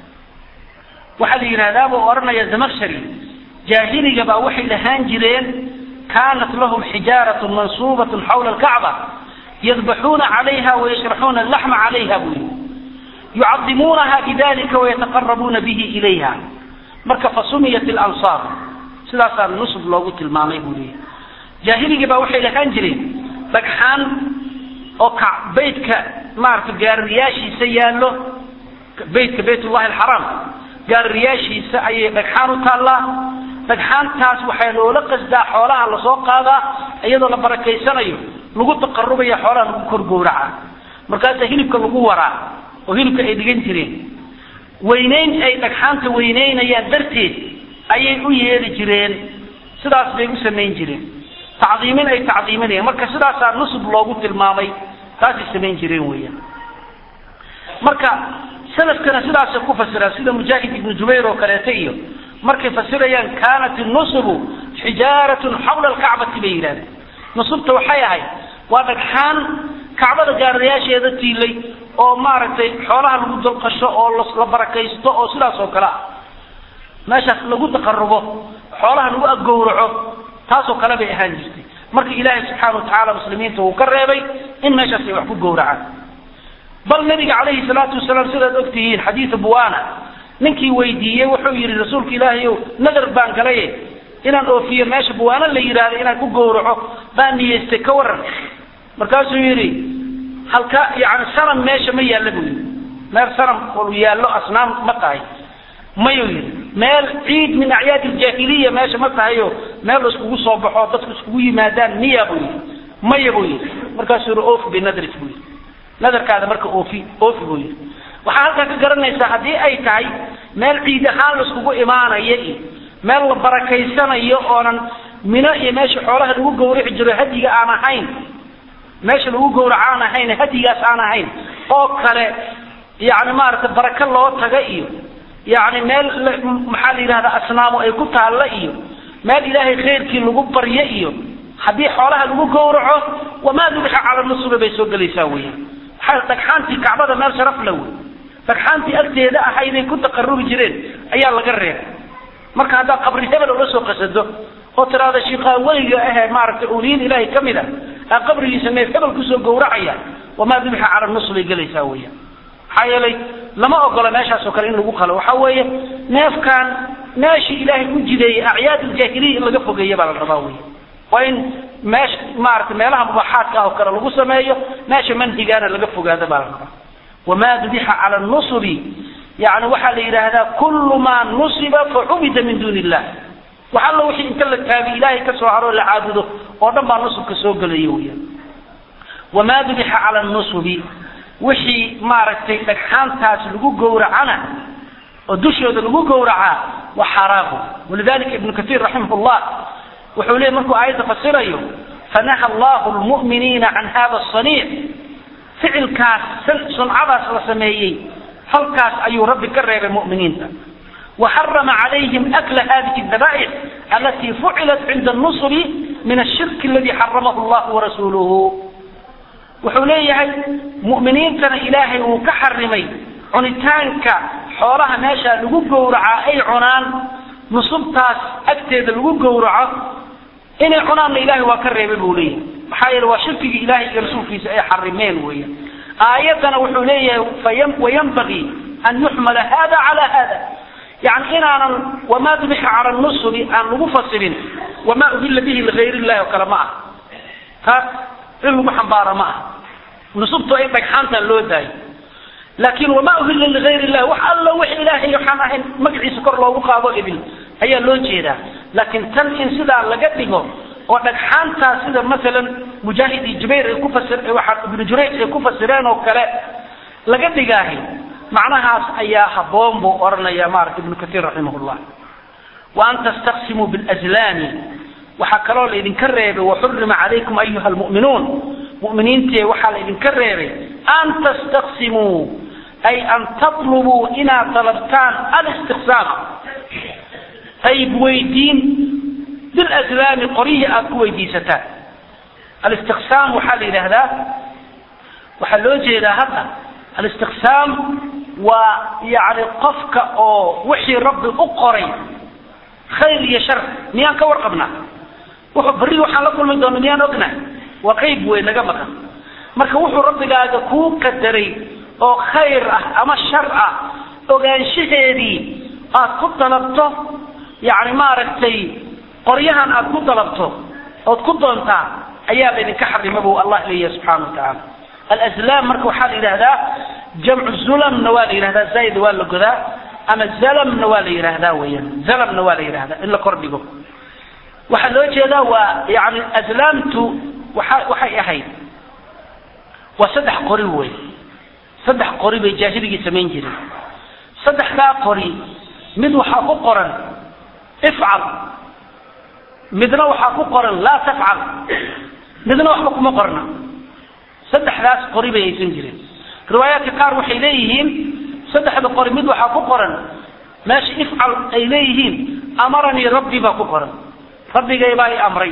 waxaa la yidhahdaa buu odhanaya zamakshari jaahiliga baa waxay lahaan jireen kaanat lahum xijaaratun mansuubatun xawla alkacba yadbaxuuna calayha wayashraxuuna alaxma calayha buu yihi yucadimuunaha bidalika wayataqarabuuna bihi ilayha marka fasumiyat lansaar sidaasaa nusub loogu tilmaamay buu leeyahy jaahiligii baa waxay lahaan jireen dhagxaan oo ka beytka maarata gaaririyaashiisa yaallo beytka baytullahi alxaraam gaaririyaashiisa ayay dhagxaan u taallaa dhagxaantaas waxaa loola qasdaa xoolaha lasoo qaadaa iyadoo la barakaysanayo lagu taqarubaya xoolaha lagu kor gowraca markaasaa hilibka lagu waraa oo hilibka ay dhigan jireen weynayn ay dhagxaanta weynaynayaan darteed ayay u yeeli jireen sidaas bay u samayn jireen tacdiimin ay tacdiiminayaan marka sidaasaa nusub loogu tilmaamay taasay samayn jireen weeyaan marka salafkana sidaasay ku fasiraan sida mujaahid ibnu jubayr oo kaleeto iyo markay fasirayaan kaanat nusubu xijaaratun xawla alkacbati bay yidhahdeen nusubta waxay ahayd waa dhagxaan kacbada gaarayaasheeda tiilay oo maaragtay xoolaha lagu dalqasho oo la barakaysto oo sidaas oo kale ah meeshaas lagu taqarubo xoolaha lagu agowraco taasoo kale bay ahaan jirtay marka ilaahay subxaana watacaala muslimiinta uu ka reebay in meeshaas ay wax ku gowracaan bal nabiga calayhi salaatu wasalaam sidaad ogtihiin xadiidu buwana ninkii weydiiyey wuxuu yidhi rasuulka ilaahay ow nadar baan galaye inaan oofiyo meesha buwaano la yidhaahdo inaan ku gowraco baan niyeystay ka waran markaasuu yidhi halka yani sanam meesha ma yaalla buu yidhi meel sanam uu yaallo asnaam ma tahay mayuu yidhi meel ciid min acyaad iljaahiliya meesha ma tahayo meel la iskugu soo baxo dadku iskugu yimaadaan miya buu yidhi maya buu yidhi markaasuu yidhi oofi binadrik buu yidhi nadarkaada marka oofi oofi buu yidhi waxaa halkaa ka garanaysaa haddii ay tahay meel ciid ahaan la iskugu imaanaya iyo meel la barakaysanayo oonan mino iyo meesha xoolaha lagu gawrici jiro hadiga aan ahayn meesha lagu gawraco aan ahayn hadigaas aan ahayn oo kale yani maaragtay baraka loo taga iyo yani meel maxaa la yidhahda asnaamo ay ku taalla iyo meel ilaahay khayrkii lagu baryo iyo haddii xoolaha lagu gowraco wamaa dubixa cala nusubi bay soo gelaysaa weeyaan maxaa dhagxaantii kacbada meel sharaf la wey dhagxaantii agteeda ahayday ku taqarubi jireen ayaa laga reebay marka haddaad qabri hebel ula soo qasado oo tiraada shiikaa weliga ahee maaragtay uliyin ilaahay ka mid a aa qabrigiisa neef hebel kusoo gowracaya wamaa dubixa cala nus bay gelaysaa weeyaan maxaa yeelay lama ogola meeshaas oo kale in lagu qalo waxa weeye neefkan meeshii ilaahay u jideeyey acyaad iljaahiliya in laga fogeeya baa la rabaa wey waa in meesha maaragtay meelaha mubaaxaadka ah oo kale lagu sameeyo meesha manhigaana laga fogaado baa la rabaa wamaa dubixa cala nusubi yani waxaa la yidhaahdaa kullu maa nusiba facubida min duuni illah wax alla wixii inta la taagi ilaahay ka soo haro la caabudo oo dhan baa nusubka soo gelaya weyaan wamaa dubixa cala nusubi wixii maaragtay dhagxaantaas lagu gowracana oo dushooda lagu gowracaa waa xaraamu walidalika ibnu katiir raximah llah wuxuu leeyay markuu aayadda fasirayo fanaha allahu lmu'miniina can hada asaniic ficilkaas suncadaas la sameeyey halkaas ayuu rabbi ka reebay mu'miniinta وحرم عليهم أكل هذه الذبائح التي فعلت عند النصر من الشرك الذي حرمه الله ورسوله وحوليه مؤمنين كان إلهي وكحرمي عنتانك حولها ماشا لقو قورعا أي عنان نصبتاس أكتد لقو قورعا إن عنان إلهي وكرم بوليه محايل وشرك إلهي يرسول في سأي حرمين ويا آياتنا وحوليه وينبغي أن يحمل هذا على هذا يعني إن أنا وما ذبح على النصب أن مفصل وما أهل به لغير الله وكلماء ها إنه محبارة معه نصبت أي بكحانتا لو داي لكن وما أهل لغير الله وحال الله وحي إلهي يحانا مقعي سكر الله وقاضو إبل هي لو جيدا لكن تن إن سيدا لقده ودكحانتا سيدا مثلا مجاهد جبير كفسر ابن جريج كفسرين وكلا لقده macnahaas ayaa haboon buu oranaya maarata ibnu kaiir raximahullah wa an tastaqsimuu bilazlaami waxaa kaloo laydinka reebay waxurima calaykum ayuha lmu'minuun mu'miniintee waxaa laydinka reebay an tastaqsimuu ay an tatlubuu inaad dalabtaan alistiqsaam qayb weydiin bilazlaami qoryihii aad ku weydiisataan alistiqsaam waxaa la yidhaahdaa waxaa loo jeedaa hadda alistiqsaam waa yani qofka oo wixii rabbi u qoray khayr iyo shar miyaan ka warqabnaa wuxuu berri waxaan la kulmi doona miyaan ognahay waa qayb wey naga maqan marka wuxuu rabbigaaga kuu qadaray oo khayr ah ama shar ah ogaanshaheedii aad ku dalabto yani maaragtay qoryahan aad ku dalabto ood ku doontaa ayaa laydinka xarima buu allah leeyahay subxana wa tacaala alazlaam marka waxaa la yidhahdaa jamcu zulamna waa la yidhahdaa zaaid waa la godaa ama zalamna waa la yidhaahdaa weeyaan zalamna waa la yidhahdaa in la kordhigo waxaa loo jeedaa waa yani azlaamtu waxa waxay ahayd waa saddex qori wey saddex qori bay jaahiligii samayn jireen saddexdaa qori mid waxaa ku qoran ifcal midna waxaa ku qoran laa tafcal midna waxba kuma qorna saddexdaas qori bay haysan jireen riwaayaadka qaar waxay leeyihiin saddexda qori mid waxaa ku qoran meesha ifcal ay leeyihiin amaranii rabbi baa ku qoran rabbigay baa i amray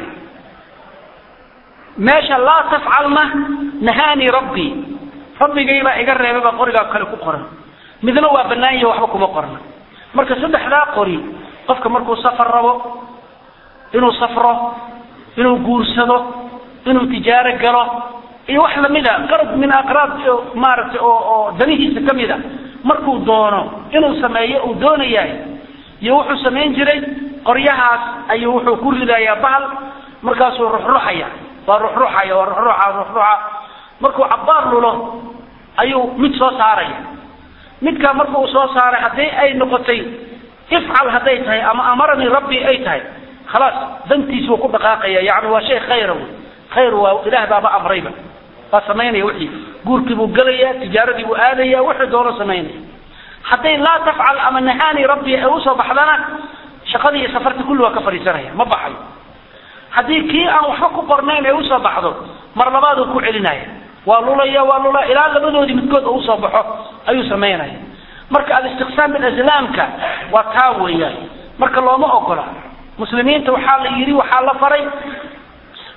meesha laa tafcalna nahaanii rabbii rabbigay baa iga reebay baa qorigaa kale ku qoran midna waa bannaan yahi waxba kuma qorna marka saddexdaa qori qofka markuu safar rabo inuu safro inuu guursado inuu tijaaro galo iyo wax lamida qarab min aqraab maaragtay oo oo danihiisa ka mid a markuu doono inuu sameeyo uu doonayahay iyo wuxuu samayn jiray qoryahaas ayuu wuxuu ku ridayaa bahal markaasuu ruxruxaya waa ruxruxaya waa ruxruxa ruxruxa markuu cabbaar lulo ayuu mid soo saaraya midkaa marka uu soo saaray haddii ay noqotay ifcal hadday tahay ama amaranii rabbi ay tahay khalaas dantiisuu ku dhaqaaqaya yani waa shay khayra wey khayr waa ilaah baaba amrayba waa samaynaya wixii guurkii buu gelaya tijaaradii buu aadaya wuxuu doono samaynaya hadday laa tafcal ama nahaani rabbi ay usoo baxdana shaqadii iyo safartii kulli waa ka fadhiisanaya ma baxayo haddii kii aan waxba ku qornayn ay usoo baxdo mar labaaduu ku celinaya waa lulaya waa lulaya ilaa labadoodii midkood oo usoo baxo ayuu samaynaya marka alistiqsaam bilazlaamka waa taa weeyaan marka looma ogola muslimiinta waxaa la yidhi waxaa la faray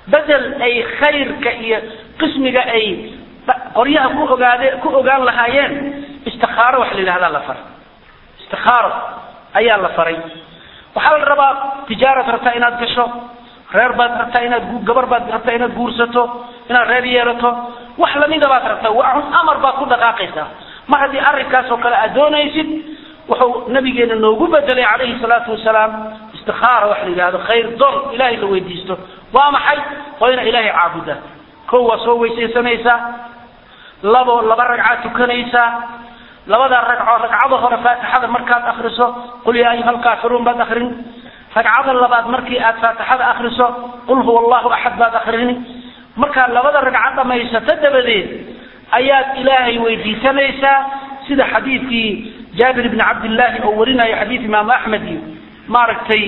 bedel ay khayrka iyo qismiga ay qoryaha ku ogaade ku ogaan lahaayeen istikaaro wax la yidhahdaa la faray istikaaro ayaa la faray waxaa la rabaa tijaarad rabtaa inaad gasho reer baad rabtaa inaad gabar baad rabtaa inaad guursato inaad reer yeelato wax lamida baad rabtaa waa amar baad ku dhaqaaqaysaa mar haddii arrinkaas oo kale aad doonaysid wuxuu nabigeena noogu bedelay calayhi salaatu wasalaam istikaara wax la yidhahdo khayr doon ilaahay la weydiisto waa maxay waa ina ilaahay caabudaa kow waa soo weysaysanaysaa labo laba ragcaad tukanaysaa labada ragco ragcada hore faatixada markaad akriso qul yaa ayuha alkaafiruun baad akrin ragcada labaad markii aad faatixada akriso qul huwa allahu axad baad akrini markaad labada ragcad dhamaysato dabadeed ayaad ilaahay weydiisanaysaa sida xadiidkii jaabir ibni cabdillaahi oo warinayo xadiid imaamu axmed iyo maaragtay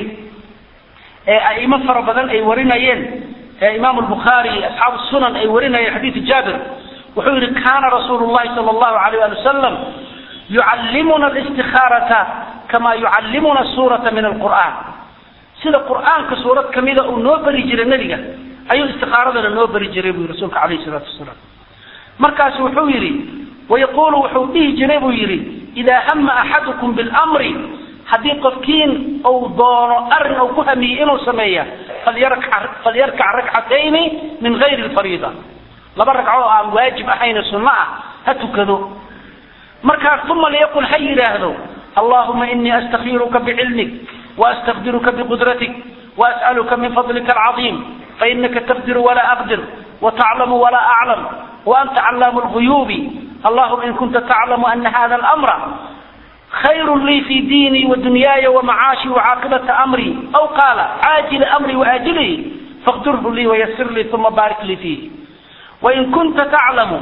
aimo fara badan ay warinayeen imaamu lbukhaari asxaabu sunan ay warinayeen xadiidu jaabir wuxuu yihi kana rasuulu llahi sala allahu alayh ali wasalam yucallimuna alistikaarata kama yucallimuna suurata min alqur'an sida qur'aanka suurad kamida uu noo beri jiray nebiga ayuu istikaaradana noo beri jiray buu rasuulka alayhi salaatu wasalaam markaasu wuxuu yidhi wayaqulu wuxuu dhihi jiray buu yidhi idaa hama axadukum bilmri haddii qofkiin uu doono arrin uu ku hamiyey inuu sameeya falyarkac rakcatayni min gayri lfariida laba ragco oo aan waajib ahayne sunno ah ha tukado markaas uma liyaqul ha yidhaahdo allahuma inii astakiiruka bicilmik waastaqdiruka biqudratik waas'aluka min fadlika alcadiim fainaka taqdiru walaa aqdir wataclamu walaa aclam waanta callaamu lguyuubi allahuma in kunta taclamu ana hada almra khayr lii fi diinii wadunyaaya wamacaashi wacaaqibata amrii aw qaala caajili amrii waajilihi faqdirhu lii wayasir lii uma baarik lii fiih wain kunta taclamu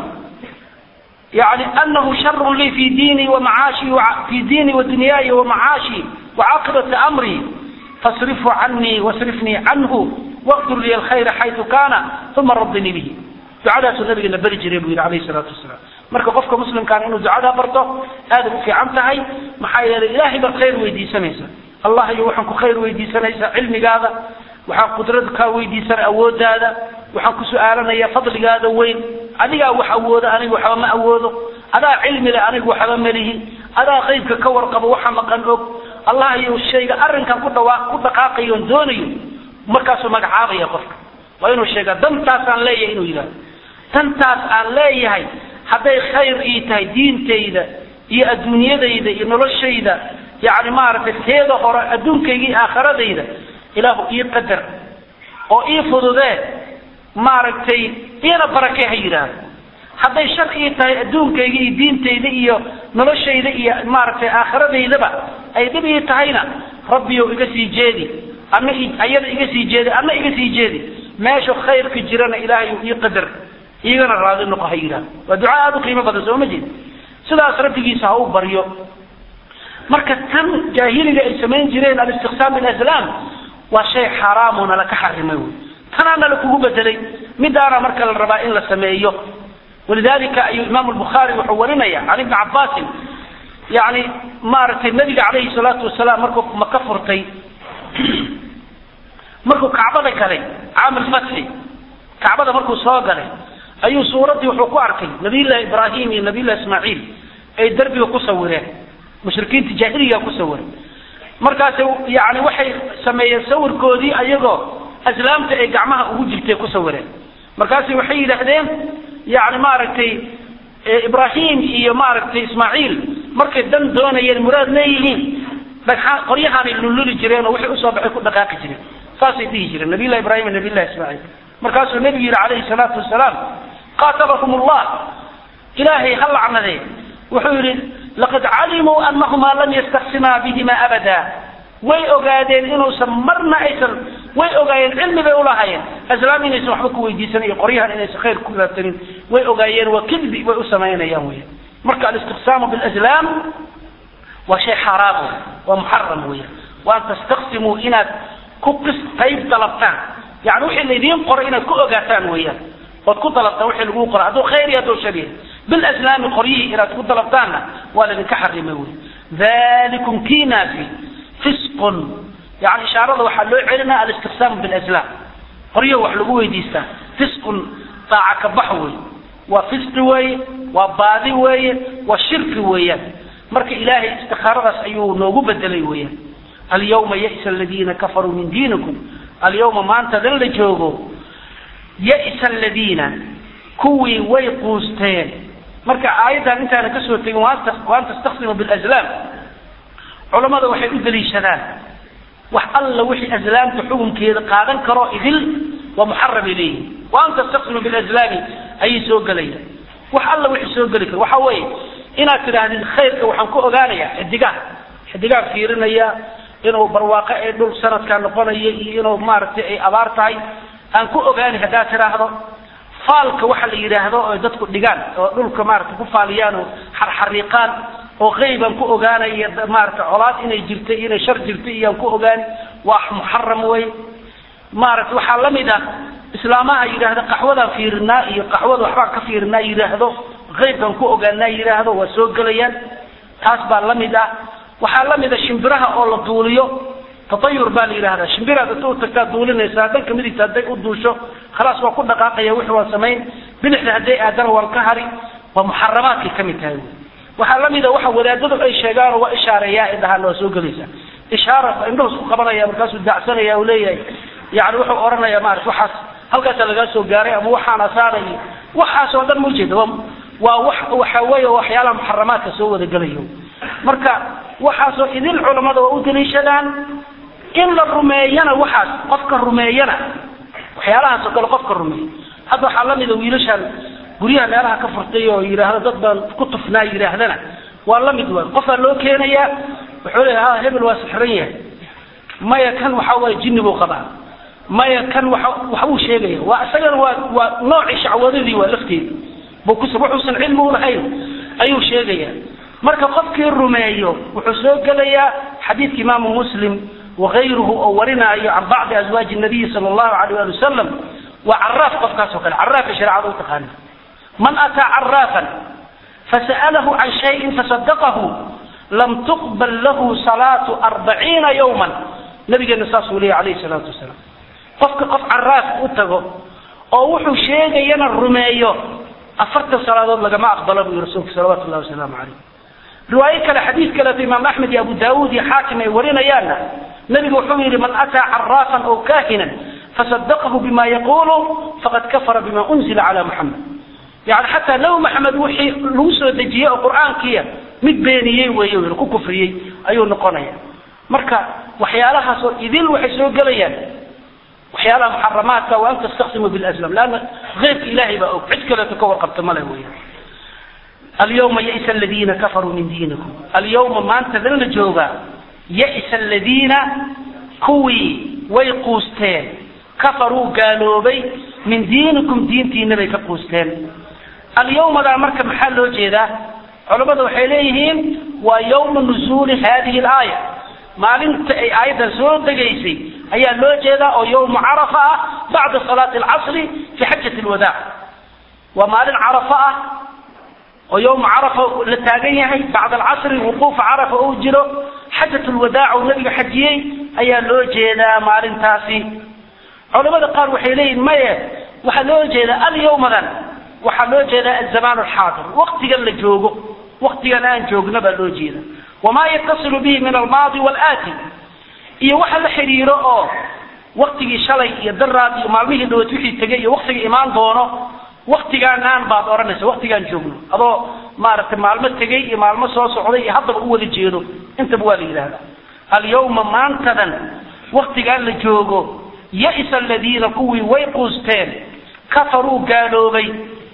yani anahu sharu lii fi diinii wamacaashi fi diinii wadunyaaya wamacaashi wacaaqibata amrii fasrifhu canii wasrifnii canhu waqdur lii alkhayra xaytu kaana uma radinii bihi ducadaasuu nabigeena beri jiray buu yidhi alayhi salaatu wasalaam marka qofka muslimkaana inuu ducadaa barto aada u fiican tahay maxaa yeelay ilaahay baad khayr weydiisanaysa allah iyo waxaan ku khayr weydiisanaysaa cilmigaada waxaan qudrad kaa weydiisana awoodaada waxaan ku su-aalanaya fadligaada weyn adigaa wax awooda aniga waxba ma awoodo adaa cilmi leh anigu waxba malihi adaa qaybka ka warqabo waxa maqan og allah iyo shayga arrinkan ku dhawaa ku dhaqaaqayo on doonayo markaasuu magacaabaya qofka waa inuu sheegaa dantaasaan leeyahay inuu yidhahdo dantaas aan leeyahay hadday khayr ii tahay diintayda iyo adduunyadayda iyo noloshayda yani maaragtay teeda hore adduunkayga iyo aakhiradayda ilaahu ii qadar oo ii fududee maaragtay iina barakee ha yidhaahdo hadday shar ii tahay adduunkayga iyo diintayda iyo noloshayda iyo maaragtay aakhiradaydaba ay dhib ii tahayna rabbiyow iga sii jeedi ana ayada iga sii jeedi ana iga sii jeedi meeshu khayrka jirana ilaahay ii qadar iigana raadi noqo ha yidhahdo waa duca aada u qiimo badan soo ma jeed sidaas rabbigiisa ha u baryo marka tan jaahiliga ay samayn jireen alistiqsaam bilaslaam waa shay xaaraamoo nala ka xarimay wy tanaa nala kugu bedelay midaana marka la rabaa in la sameeyo walidalika ayuu imaamu lbukhaari wuxuu warinaya can ibni cabaasin yani maaragtay nabiga calayhi salaatu wasalaam markuu maka furtay markuu kacbada galay caam lfatxi kacbada markuu soo galay ayuu suuraddii wuxuu ku arkay nabiyullahi ibraahim iyo nabiyullahi ismaaciil ay derbiga ku sawireen mushrikiinta jaahiliga ku sawiray markaas yani waxay sameeyeen sawirkoodii ayagoo aslaamta ay gacmaha ugu jirtay ku sawireen markaas waxay yidhaahdeen yani maaragtay ibraahim iyo maaragtay ismaaciil markay dan doonayeen muraad leeyihiin dhagxaan qoryahaanay lulluli jireen oo wixii usoo baxay ku dhaqaaqi jireen saasay dhihi jireen nabiyllahi ibrahim iyo nabiyllahi ismaaciil markaasuu nebigu yidhi calayhi salaatu wasalaam qaatabakum allah ilaahay ha lacnadee wuxuu yidhi laqad calimuu anahumaa lam yastaksimaa bihima abada way ogaadeen inuusan marna aysan way ogaayeen cilmi bay ulahaayeen aslaam inaysan waxba ku weydiisan iyo qoryahan inaysan khayr ku raadsanin way ogaayeen waa kidbi way u samaynayaan weya marka alistiqsaamu bilaslaam waa shay xaaraam wey waa muxaram weya wa an tastaqsimuu inaad ku qis qayb dalabtaan yani wixii laydiin qoray inaad ku ogaataan weeyaan ood ku dalabtaan wixii lagu qoray hadduu khayr iyo hadduu shar yahay bilaslaami qoryihii inaad ku dalabtaanna waa laydinka xarimay wey dalikum kiinaasi fisqun yani ishaarada waxaa loo celinaya alistiqsaamu bilaslaam qoryo wax lagu weydiistaa fisqun daaca ka bax wey waa fisqi weeye waa baadi weeye waa shirki weeyaan marka ilaahay istikaaradaas ayuu noogu bedelay weeyaan alyawma ya'sa aladiina kafaruu min diinikum alyawma maanta dan la joogo ya'sa aladiina kuwii way quusteen marka aayaddan intaana kasoo tegin waan tastaksimu bilazlaam culammada waxay u daliishadaan wax alla wixii aslaamta xukunkeeda qaadan karo idil waa muxaram ilayhi waan tastaksimu bilazlaami ayay soo gelayaan wax alla wixii soo geli karo waxa weeye inaad tidhaahdid khayrka waxaan ku ogaanayaa xidigaha xidigaan fiirinaya inuu barwaaqo ee dhul sanadkaa noqonayo iyo inuu maaragtay ay abaar tahay aan ku ogaani haddaad tidhaahdo faalka waxa la yidhaahdo oo dadku dhigaan oo dhulka maarata ku faaliyaan oo xarxariiqaan oo qeybaan ku ogaanaya maarata colaad inay jirtay inay shar jirtay iyaan ku ogaani waa muxaram wey maarata waxaa la mid ah islaamaha yidhaahda qaxwadaan fiirinaa iyo qaxwada waxbaan ka fiirinaa yidhaahdo qeybkaan ku ogaanaa yidhaahdo waa soo gelayaan taas baa la mid ah waxaa la mid a shimbiraha oo la duuliyo tatayur baa la yidhahdaa shimbiraad inta u tagtaa duulinaysaa dhanka midigta hadday u duusho khalaas waa ku dhaqaaqaya wixii waa samayn bidixda hadday aadana waan ka hari waa muxaramaadkay ka mid tahay wy waxaa la mid a waxa wadaadadu ay sheegaanoo waa ishaareeyaa ay dhahaan waa soo gelaysaa ishaara indhahu isku qabanaya markaasuu daacsanaya uu leeyahay yani wuxuu odhanaya maarata waxaas halkaasaa lagaa soo gaaray ama waxaan asaanay waxaas oo dhan ma ujeeda waa wax waxa weeye waxyaalaha muxaramaadka soo wada gelayo marka waxaasoo idil culammada waa u daliishadaan in la rumeeyana waxaas qofka rumeeyana waxyaalahaasoo kale qofka rumeeya hadda waxaa la mida wiilashaan guryaha meelaha ka furtay oo yidhaahdo dad baan ku tufnaa yidhaahdana waa la mid waay qofaa loo keenayaa wuxuu leeya ha hebel waa sixran yahay maya kan waxa waye jinni buu qabaa maya kan waxa waxbuu sheegaya waa isagana waa waa noocii shacwadadii waa lafteedi buu kus wuxuusan cilmi u lahayn ayuu sheegaya marka qofkii rumeeyo wuxuu soo gelayaa xadiidka imaamu muslim wakayruhu oo warinaayo can bacdi azwaaji nabiyi sala allahu alayh ali wasalam waa caraaf qofkaas oo kale caraafka shareecada u taqaana man ataa caraafan fasa'alahu can shayin fasadaqahu lam tuqbal lahu salaatu arbaciina yawman nabigeena saasuu leeyahy alayhi salaatu wasalaam qofka qof caraaf u tago oo wuxuu sheegayana rumeeyo afartan salaadood lagama aqbalo buu yihi rasuulka salawatu llahi wasalaamu calayh riwaayo kale xadiid kaleeto imaam axmed iyo abu daawuud iyo xaakim ay warinayaanna nabigu wuxuu yidhi man ataa caraafan aw kahinan fasadaqahu bima yaqulu faqad kafara bima unzila cala muxamed yani xataa nabi maxamed wixii lagu soo dejiyey oo qur'aankiya mid beeniyey weey ku kufriyey ayuu noqonaya marka waxyaalahaasoo idil waxay soo gelayaan waxyaalaha muxaramaadka wa an tastaqsimu bilaslam leanna keyrka ilaahay baa og cid kaleeto ka warqabta male weya alyawma ya'sa aladiina kafaruu min diinikum alyawma maantadan la joogaa ya'sa aladiina kuwii way quusteen kafaruu gaaloobay min diinikum diintiina bay ka quusteen alyawmadaa marka maxaa loo jeedaa culammada waxay leeyihiin waa yawma nuzuuli hadihi alaaya maalinta ay aayaddan soo degaysay ayaa loo jeedaa oo yawma carafa ah bacda salaati alcasri fi xajati alwadaac waa maalin carafa ah oo yawma carafa la taagan yahay bacda alcasri wuquufa carafa uu jiro xajat lwadaac uu nabiga xajiyey ayaa loo jeedaa maalintaasi culamada qaar waxay leeyihin maye waxaa loo jeedaa alyawmadan waxaa loo jeedaa azamaan alxaadir waktigan la joogo waktigan aan joogna baa loo jeeda wamaa yatasilu bihi min almaadi walaati iyo waxa la xidhiiro oo waktigii shalay iyo daraad iyo maalmihii dhaweed wixii tegay iyo waktiga imaan doono waktigaan aan baad odhanaysa waktigaan joogno adoo maaragtay maalmo tegay iyo maalmo soo socday iyo haddaba u wada jeedo intaba waa la yidhahdaa alyawma maantadan waktigaan la joogo ya'sa aladiina kuwii way quusteen kafaruu gaaloobay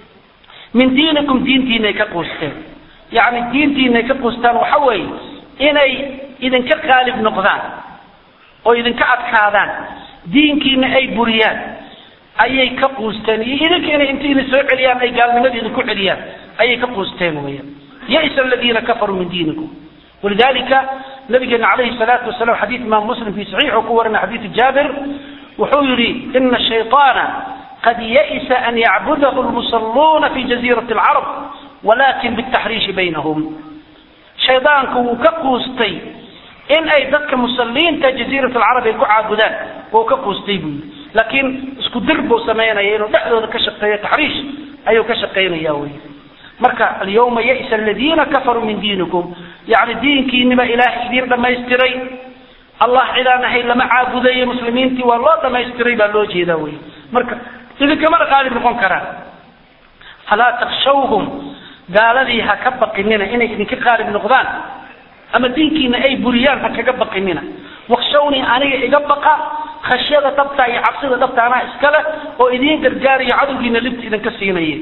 min diinikum diintiinay ka quusteen yacni diintiinay ka quustaan waxa weeye inay idinka qaalib noqdaan oo idinka adkaadaan diinkiina ay buriyaan ayay ka quusteen iyo idinka inay inta idin soo celiyaan ay gaalnimadii idinku celiyaan ayay ka quusteen weeyaan ya'sa aladiina kafaruu min diinikum walidalika nabigeena calayhi salaatu wasalam xadiid imaam muslim fi saxiixu ku warina xadiidu jaabir wuxuu yidhi ina shayطaana qad ya'isa an yacbudahu lmusalluuna fi jaziirati alcarab walakin bitaxriishi baynahum shaydaanku wuu ka quustay in ay dadka musalliinta jaziirat alcarab ay ku caabudaan wuu ka quustay buu yidhi laakiin isku dir buu samaynaya inuu dhexdooda ka shaqeeyo taxriish ayuu ka shaqaynaya wey marka alyawma ya'sa aladiina kafaruu min diinikum yani diinkiiniba ilaahay idiin dhamaystiray allah cidaan ahayn lama caabudayo muslimiintii waa loo dhamaystiray baa loo jeedaa wey marka idinkamana qaalib noqon karaan falaa takshawhum gaaladii ha ka baqinina inay idinka qaalib noqdaan ama diinkiina ay buriyaan ha kaga baqinina wakshawnii aniga iga baqa khashyada dhabta iyo cabsida dhabta anaa iskale oo idiin gargaariyo cadowgiina libta idinka siinaya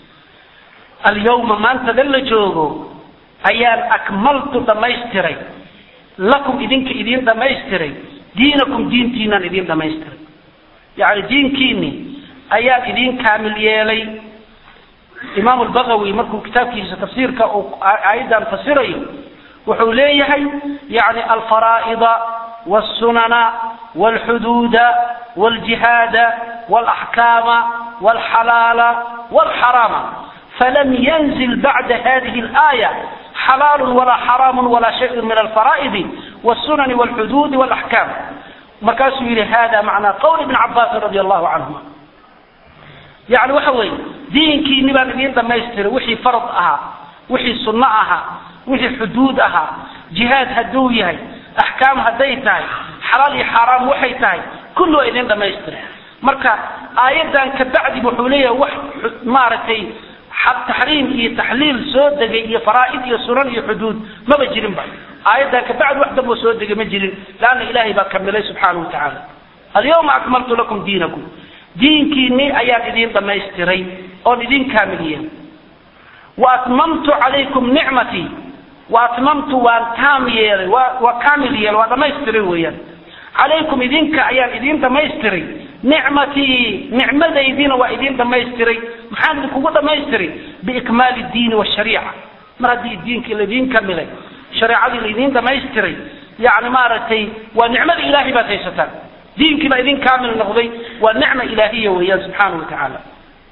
alyawma maantada la joogo ayaan akmaltu dhamaystiray lakum idinka idiin dhamaystiray diinakum diintiinaan idiin dhamaystiray yani diinkiini ayaan idiin kaamil yeelay imaam lbagawi markuu kitaabkiisa tafsiirka uu aayaddan fasirayo wuxuu leeyahay yani alfaraa'ida wاsunana wاlxuduuda wاljihaada wاlaxkaama wاlxalaala wاlxaraama falam yanzil bacda hadihi اlaaya xalaal walaa xaraam walaa shay min alfaraa'idi wاsunani wاlxuduudi wاlaxkaam markaasuu yihi hada macnaa qowl ibn cabaasin radi allahu canhuma yani waxa weeye diinkiini baan idiin dhamaystiray wixii farad ahaa wixii sunno ahaa wixii xuduud ahaa jihaad hadduu yahay axkaam hadday tahay xalaal iyo xaaraam waxay tahay kulli waa idiin dhamaystiray marka aayaddan kabacdi wuxuu leeyahay wax maaragtay taxriim iyo taxliil soo degay iyo faraa'id iyo sunan iyo xuduud maba jirinba aayaddan kabacdi wax damboo soo degay ma jirin laanna ilaahay baa kamilay subxaanahu watacaala alyawma akmaltu lakum diinakum diinkiini ayaan idiin dhamaystiray oon idin kaamiliyey wa atmamtu calaykum nicmatii wa atmamtu waan taam yeelay waa waa kaamil yeelay waa dhamaystiray weeyaan calaykum idinka ayaan idiin dhamaystiray nicmatii nicmadaydiina waa idiin dhamaystiray maxaan idinkugu dhamaystiray biikmaali diini washariica mar haddii diinkii laidiin kamilay shareecadii laidiin dhamaystiray yani maaragtay waa nicmada ilaahay baad haysataan diinkii baa idin kaamil noqday waa nicma ilaahiya weeyaan subxaana wa tacaala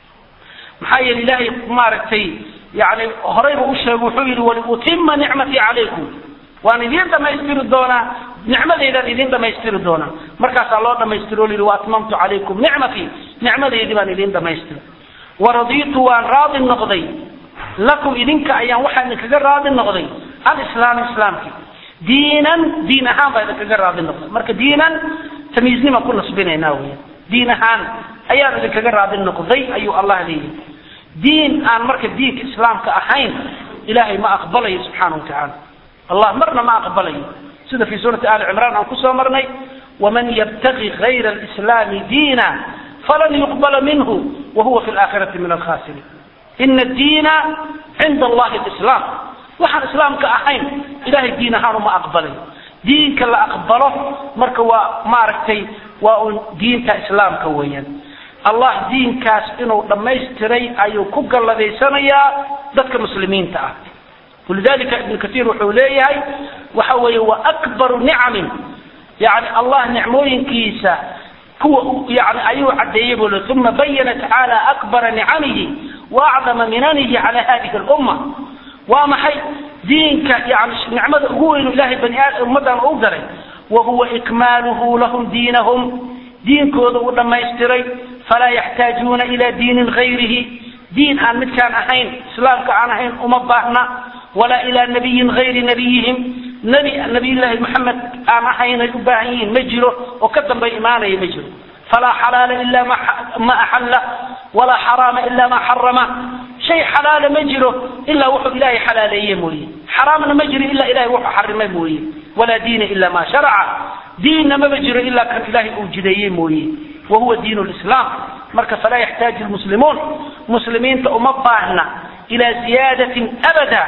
maxaa yeele ilaahay maaragtay yani horayba u sheegay wuxuu yidhi waliutima nicmatii calaykum waan idiin dhamaystiri doonaa nicmadeydaan idiin dhamaystiri doonaa markaasaa loo dhamaystiro o la yidhi waatmamtu calaykum nicmatii nicmadeydii baan idiin dhamaystiray waradiitu waan raadi noqday lakum idinka ayaan waxaa idinkaga raadi noqday alislaam islaamki diinan diin ahaan baa idinkaga raadi noqday marka diinan tamiiznima ku nasbinaynaa weya diin ahaan ayaan idinkaga raadi noqday ayuu allah leeyahy diin aan marka diinka islaamka ahayn ilaahay ma aqbalayo subxaana wa tacaala allah marna ma aqbalayo sida fi suurati ali cimraan aan kusoo marnay waman yabtagi gayra alislaami diina falan yuqbala minhu wahuwa fi laakhirati min alkhasiriin ina diina cinda allahi lislaam waxaan islaamka ahayn ilahay diin ahaan uma aqbalayo diinka la aqbalo marka waa maaragtay waa un diinta islaamka weeyaan allah diinkaas inuu dhammaystiray ayuu ku galladaysanayaa dadka muslimiinta ah walidalika ibnu katiir wuxuu leeyahay waxa weeye wa akbaru nicamin yani allah nicmooyinkiisa kuwa yani ayuu cadeeyey buu le uma bayana tacaala akbara nicamihi wa acdama minanihi cala hadihi lumma waa maxay diinka yani nicmada ugu weynu ilahay bani aadam ummadan u galay wa huwa ikmaaluhu lahum diinahum diinkooda u dhammaystiray falaa yaxtaajuuna ila diinin gayrihi diin aan midkaan ahayn islaamka aan ahayn uma baahna walaa ilaa nabiyin gayri nabiyihim nebi nabiyullaahi maxamed aan ahaynay u baahan yihiin ma jiro oo ka dambay imaanaya ma jiro falaa xalaala ila ma axalla walaa xaraama ila ma xarama shay xalaala ma jiro ilaa wuxuu ilaahay xalaaleeye mooye xaraamna ma jiro ilaa ilahay wuxuu xarimay mooye walaa diina ila ma sharaca diinna maba jiro ilaa kan ilaahay uu jideeyey mooye wahuwa diin lislaam marka falaa yaxtaaju lmuslimuun muslimiinta uma baahna ilaa ziyaadatin abada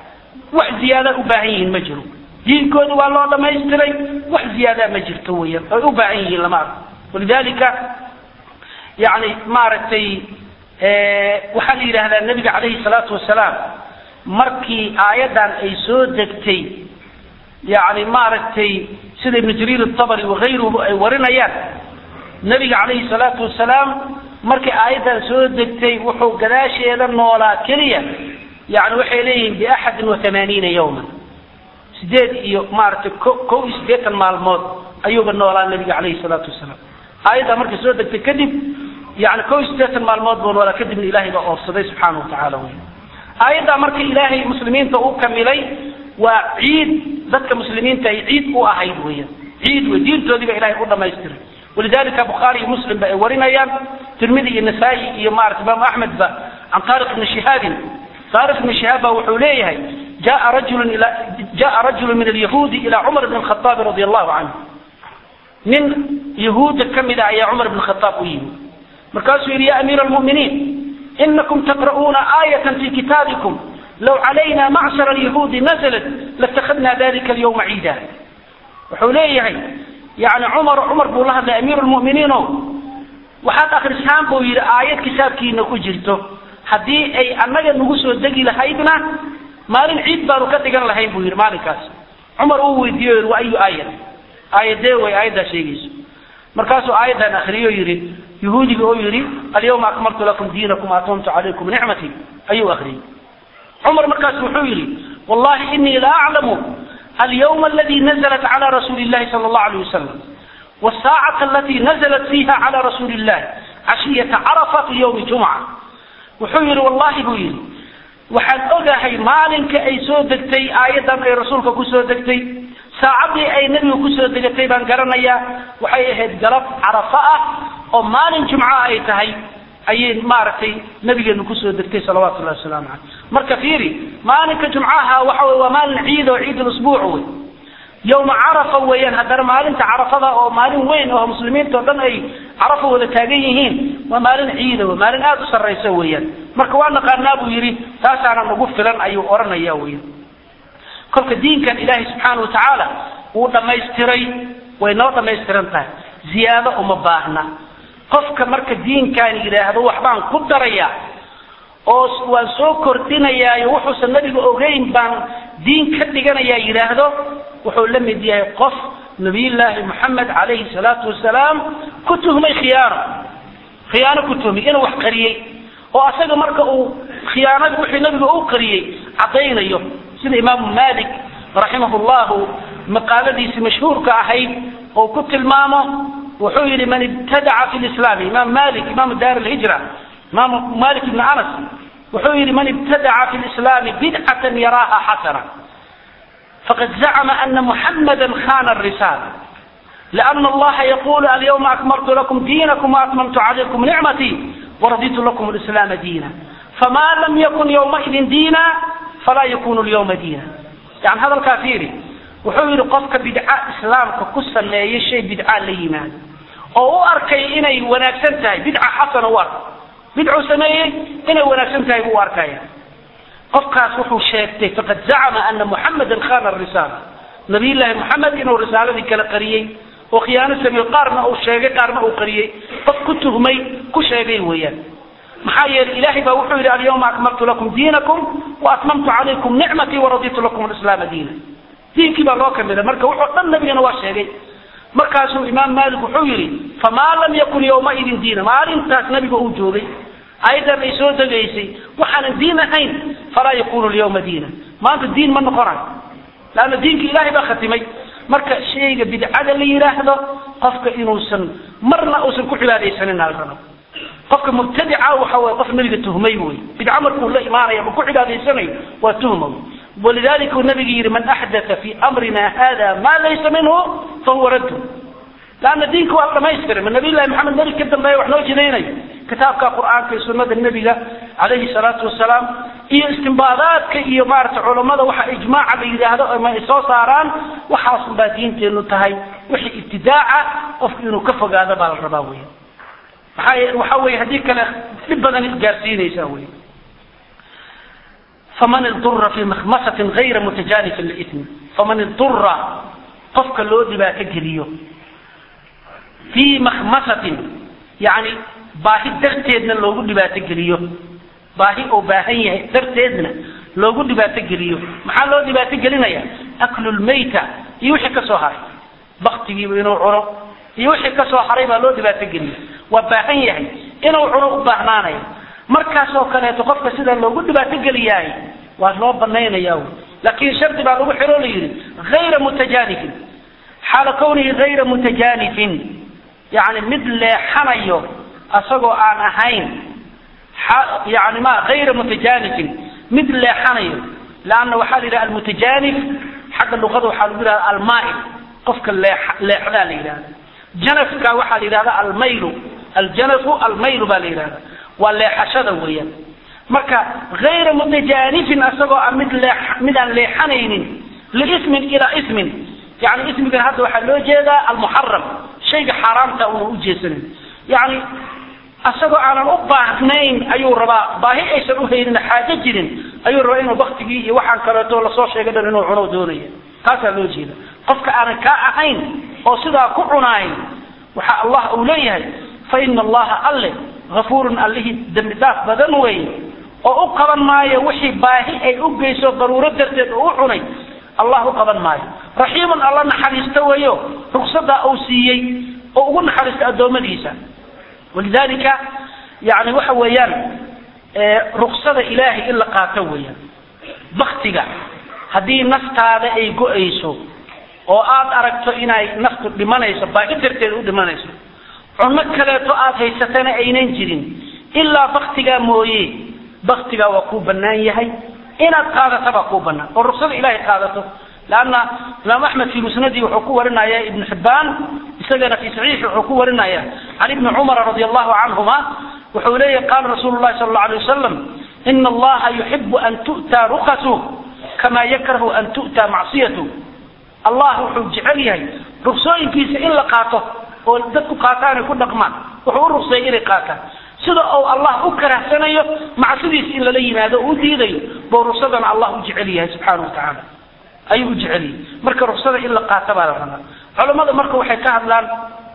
wax ziyaada u baahan yihiin ma jiro diinkooda waa loo dhamaystiray wax ziyaadaa ma jirto weeyaan ay u baahan yihiin lama arko walidalika yani maaragtay waxaa la yidhahdaa nabiga calayhi salaatu wasalaam markii aayaddan ay soo degtay yani maaragtay sida ibnu jariir atabari wakayruhu ay warinayaan nabiga calayhi salaatu wasalaam markay aayaddan soo degtay wuxuu gadaasheeda noolaa keliya yani waxay leeyihiin biaxadin wa amaaniina yawman sideed iyo maaragtay ko kow iyo siddeetan maalmood ayuuba noolaa nabiga calayhi salaatu wasalaam aayaddaa markay soo degtay kadib yani ko iyo siddeetan maalmood boon walaa kadibna ilaahay baa oofsaday subxaana watacaala wey aayaddaa marka ilaahay muslimiinta uu kamilay waa ciid dadka muslimiinta ay ciid u ahayd weyan ciid wey diintoodii ba ilahay u dhamaystiray walidalika bukhaari iyo muslim ba ay warinayaan tirmidi iyo nasaa-i iyo maarata imaamu axmed ba can taariq ibni shihaabin taariq ibni shihaab ba wuxuu leeyahay jaa rajulun ila jaa rajulu min alyahuudi ila cumar bn khaaab radi allahu canhu nin yahuudda ka mid a ayaa cumar bn khaaab u yimi markaasuu yidhi ya amiira almu'miniin inakum taqra'uuna aayatan fi kitaabikum low calayna macshar alyahuudi nazalat latakadna dalika alyawma ciida wuxuu leeyahay yani cumar cumar buu la hadlay amiiru lmu'miniin o waxaad akrisaan buu yidhi aayad kitaabkiina ku jirto haddii ay annaga nagu soo degi lahaydna maalin ciid baanu ka dhigan lahayn buu yidhi maalinkaas cumar uu weydiiyo yidhi wa ayu aayad aayadee way aayaddaa sheegayso markaasuu aayaddan akriyo yidhi yahuudiga oo yidhi alyawma akmaltu lakum diinakum atamtu calaykum nicmatii ayuu akriyey cumar markaas wuxuu yidhi wallahi inii la aclamu alyawma aladi nazalat cala rasuuli illahi sala allahu alayh wasalam والساعة التي نزلت فيها على رسول الله عشية عرفة في يوم جمعة وحير والله بويل waxaan ogahay maalinka ay soo degtay aayadan ay rasuulka ku soo degtay saacadii ay nebiga kusoo degatay baan garanayaa waxay ahayd galab carafo ah oo maalin jumca ay tahay ayay maaragtay nabigeenu kusoo degtay salawatullahi wasalaamu caleyh marka fiiri maalinka jumcaha waxa wey waa maalin ciid oo ciid lusbuuc wey yowma carafa weeyaan haddana maalinta carafada oo maalin weyn oo muslimiinta oo dhan ay carafa wada taagan yihiin waa maalin ciida wey maalin aada u sarraysa weeyaan marka waa naqaanaa buu yidhi taasaana nagu filan ayuu odhanaya weyan kolka diinkan ilaahay subxaana wa tacaala wuu dhammaystiray way noo dhammaystiran tahay ziyaado uma baahna qofka marka diinkaan yidhaahdo waxbaan ku daraya oo waan soo kordhinayaayo wuxuusan nabiga ogeyn baan diin ka dhiganayaa yidhaahdo wuxuu la mid yahay qof nabiyullaahi moxamed calayhi salaatu wasalaam ku tuhmay khiyaano khiyaano ku tuhmay inuu wax qariyey oo asaga marka uu khiyaanada wixii nabiga u qariyey caddaynayo sida imaamu malik raximahu llahu maqaaladiisi mashhuurka ahayd oo ku tilmaamo wuxuu yidhi man ibtadaca fi lislaami imaam malik imaamu daar alhijra imaamu malik ibni anas wuxuu yidhi man ibtadaca fi lislaami bidcatan yaraaha xasana faqad zacma ana muxamada khana risala لأن الله يقول اليوم أكملت لكم دينكم وأتممت عليكم نعمتي ورضيت لكم الإسلام دينا فما لم يكن يومئذ دينا فلا يكون اليوم دينا يعني هذا الكافيري wuxuu yidhi qofka bidca islaamka ku sameeya shay bidca la yimaado oo u arkay inay wanaagsan tahay bidca xasana u arka bidcuu sameeyey inay wanaagsan tahay buu u arkaya qofkaas wuxuu sheegtay faqad zacama ana muxamedan khana risaala nabiyullaahi moxamed inuu risaaladii kala qariyey oo khiyaano sameeyo qaarna uu sheegay qaarna uu qariyey qof ku tuhmay ku sheegay weeyaan maxaa yeelay ilaahay baa wuxuu yidhi alyawma akmaltu lakum diinakum waatmamtu calaykum nicmatii waraditu lakum alislaama diina diinkii baa loo kamida marka wuxuu dhan nabigana waa sheegay markaasuu imaam maalik wuxuu yidhi famaa lam yakun yowmaidin diina maalintaas nabiga uu joogay ayadan ay soo degaysay waxaanan diin ahayn falaa yakunu lyawma diina maanta diin ma noqonayo laanna diinka ilaahay baa khatimay marka shayga bidcada la yidhaahdo qofka inuusan marna uusan ku cibaadaysanin alrabo qofka mubtadica waxa wey qof nabiga tuhmay wey bidca markuu la imaanaya ma ku cibaadaysanayo waa tuhma wey walidalika uu nabiga yidhi man axdaa fi amrina hada ma laysa minhu fahuwa raddu laanna diinka waa la dhamaystiray ma nabiyllahi maxamed nebi ka dambeeya wax noo jidaynayo kitaabka qur-aanka iyo sunada nebiga calayhi salaatu wasalaam iyo istimbaadaadka iyo maarata culammada waxa ijmaaca la yidhaahdo ama ay soo saaraan waxaasun baa diinteenu tahay wixii ibtidaaca qofku inuu ka fogaado baa la rabaa wey maxaa waxa weye haddii kale dhib badan gaarsiinaysaa wey faman idura fi makhmasatin gayra mutajanifin liithmi faman idura qofka loo dhibaato geliyo fii makhmasatin yani baahi darteedna loogu dhibaato geliyo baahi oo baahan yahay darteedna loogu dhibaato geliyo maxaa loo dhibaato gelinaya aklu lmayta iyo wixii ka soo haray baktigiiba inuu cuno iyo wixii ka soo haray baa loo dhibaato geliyo waa baahan yahay inuu cuno u baahnaanayo markaas oo kaleeto qofka sidaa loogu dhibaato geliyaay waa loo banaynaya laakin shardi baa lagu xiro la yidhi hayra mutajanifin xaala kawnihi hayra mutajanifin yani mid leexanayo asagoo aan ahayn yani ma hayra mutajanifin mid leexanayo leanna waxaa la yidhaha almutajanif xagga luqada waxaa lagu yidhahda almail qofka leexdaa la yidhahda janafka waxaa la yidhahda almaylu aljanafu almaylu baa la yidhahda waa leexashada weeyaan marka hayra mutajanifin asagoo a mid lee midaan leexanaynin liismin ilaa ismin yani ismigan hadda waxaa loo jeedaa almuxaram shayga xaaraamta una ujeesanin yani asagoo aanan u baahnayn ayuu rabaa baahi aysan uhaynin xaajo jirin ayuu rabaa inuu baktigii iyo waxaan kaleeto lasoo sheegay dhan inuu cuno doonaya taasaa loo jeeda qofka aanan kaa ahayn oo sidaa ku cunaayn waxa allah uu leeyahay fa ina allaha alle hafuurun allihii dembi dhaaf badan wey oo u qaban maayo wixii baahi ay u geyso daruuro darteed oo u cunay allah u qaban maayo raxiimun alla naxariista weeyo rugsadaa uu siiyey oo ugu naxariista addoommadiisa walidalika yani waxa weeyaan ruksada ilaahay in la qaato weeyaan baktiga haddii naftaada ay go-ayso oo aad aragto inay naftu dhimanayso baahi darteeda u dhimanayso cunno kaleeto aad haysatana aynan jirin ilaa baktigaa mooye baktigaa waa kuu banaan yahay inaad qaadato baa kuu banaan oo ruksada ilaahay qaadato lanna imaam axmed fi musnadi wuxuu ku warinaya ibn xibbaan isagana fi saxiixi wuxuu ku warinaya can ibni cumara radi allahu canhuma wuxuu leeyahy qaala rasuulu llahi sala allau alay wasalam ina allaha yuxibu an tu'taa rukasu kama yakrahu an tu'taa macsiyatu allah wuxuu jecel yahay ruksooyinkiisa in la qaato oo dadku qaataan ay ku dhaqmaan wuxuu u rukseeyay inay qaataan sida uu allah u karahsanayo macsidiisa in lala yimaado oo u diidayo buu ruksadana allah u jecel yahay subxaana wa tacaala ayuu u jecel yahay marka ruksada in la qaato baa la rabaa culamada marka waxay ka hadlaan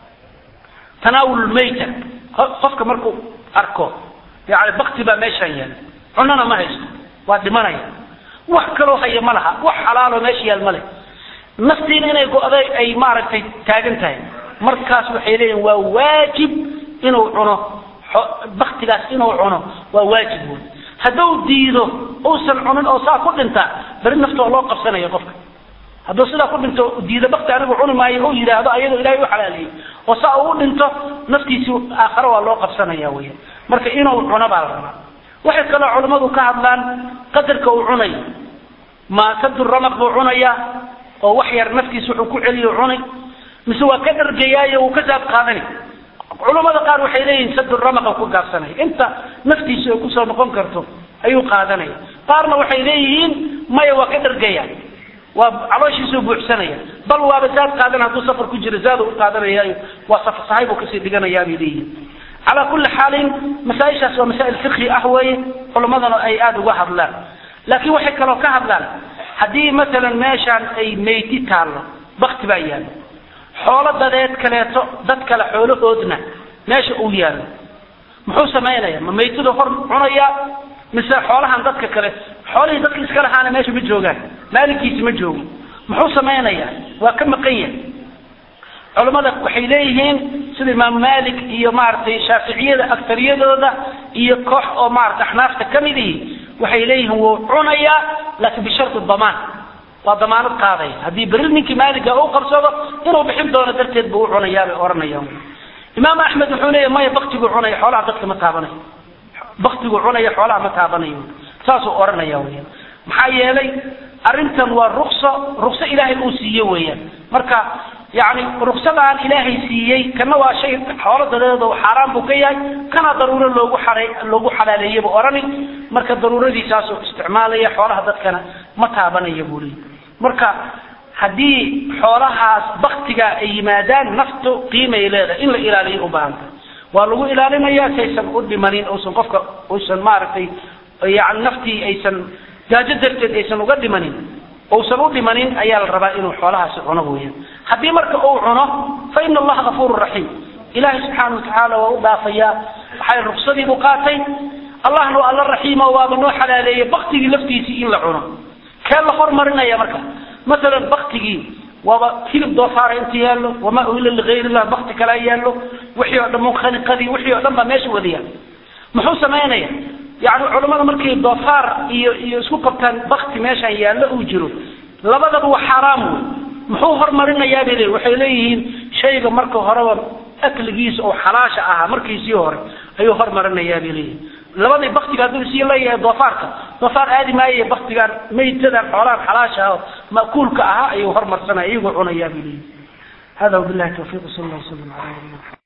tanaawul lmayta qofka markuu arko yani bakti baa meeshaan yaala cunana ma haysto waa dhimanaya wax kaloo haya ma laha wax xalaaloo meesha yaal ma leh naftiina inay go-day ay maaragtay taagan tahay markaas waxay leeyihin waa waajib inuu cuno baktigaas inuu cuno waa waajib wey hadduu diido uusan cunin oo saa ku dhinta beri nafta waa loo qabsanaya qofka hadduu sidaa ku dhinto diida bakti anigu cuni maayo u yidhaahdo ayadoo ilahay u xalaaleeyey oo saa uu u dhinto naftiisi aakhare waa loo qabsanaya weya marka inuu cuno baa la rabaa waxay kaloo culammadu ka hadlaan qadarka uu cunayo ma sadu ramaq buu cunayaa oo wax yar naftiisa wuxuu ku celiyo cunay mise waa ka dhargayaayo uu ka saab qaadanay culamada qaar waxay leeyihin sadu ramaqa ku gaabsanaya inta naftiisa ay kusoo noqon karto ayuu qaadanaya qaarna waxay leeyihiin maya waa ka dhargaya waa calooshiisuu buuxsanaya bal waaba zaad qaadan hadduu safar ku jiro zaad u qaadanayaayo waa safar sahay buu kasii dhiganayaa bay leeyihiin calaa kulli xaalin masaaishaas waa masaa'il fiqhi ah weeye culamadana ay aada uga hadlaan laakiin waxay kaloo ka hadlaan haddii masalan meeshaan ay meyti taallo bakti baa yaallo xoolo dadeed kaleeto dad kale xoolahoodna meesha uu yaallo muxuu samaynaya ma maytida hor cunayaa mise xoolahan dadka kale xoolihii dadka iska lahaana meesha ma joogaan maalinkiisi ma joogo muxuu samaynayaa waa ka maqan yahay culammada waxay leeyihiin sida imaamu malik iyo maaragtay shaaficiyada aktariyadooda iyo koox oo maarata axnaafta ka mid ihi waxay leeyihiin wuu cunayaa laakiin bisharti damaan waa damaanad qaadaya haddii berri ninkii maaliga u qabsado inuu bixin doono darteed buu u cunayaa bay ohanayaan imaam axmed wuxuu leeyahy maya baktiguu cunaya xoolaha dadka ma taabanayo baktiguu cunaya xoolaha ma taabanayo saasuu ohanaya weyan maxaa yeelay arrintan waa rukso rukso ilaahay uu siiye weeyaan marka yani ruksadaan ilaahay siiyey kana waa shay xoolo dadeed oo xaaraan buu ka yahay kana daruuro loogu xaray loogu xalaaleeyey buu odhani marka daruuradiisaasuu isticmaalaya xoolaha dadkana ma taabanaya buu leeyahy marka haddii xoolahaas baktiga ay yimaadaan naftu qiimay leedahay in la ilaaliyo u baahanta waa lagu ilaalinaya si aysan u dhimanin uusan qofka uusan maaragtay yani naftii aysan gaajo darteed aysan uga dhimanin uusan u dhimanin ayaa la rabaa inuu xoolahaasi cuno weeyaan haddii marka uu cuno fa ina allaha gafuuru raxiim ilaahay subxaana watacaala waa u dhaafayaa waxay ruksadii buu qaatay allahna waa alla raxiimo waaba noo xalaaleeyey baktigii laftiisii in la cuno kee la hormarinaya marka masalan baktigii waaba hilib doofaara inta yaallo wamaa uhila ligayr illah bakti kalaa yaallo wixii oo dhan munkhaniqadii wixii oo dhan baa meesha wadayaa muxuu samaynaya yani culamada markay doofaar iyo iyo isku qabtaan bakti meeshaan yaallo uu jiro labadaba waa xaaraam wey muxuu hormarinayaa bay leeyihin waxay leeyihiin shayga marka horeba akligiisa oo xalaasha ahaa markiisii hore ayuu hormarinayaa bay leeyihi labadii baktiga hadduu sii leeyahay doofaarka doofaar aadi maayo baktigaan maytadan xoolahan xalaasha ah ma'kuulka ahaa ayuu hormarsanaya iyagoo cunayaa bay leeyihi hada wabillahi tawfiiq sal allah wasalam ala nabiyina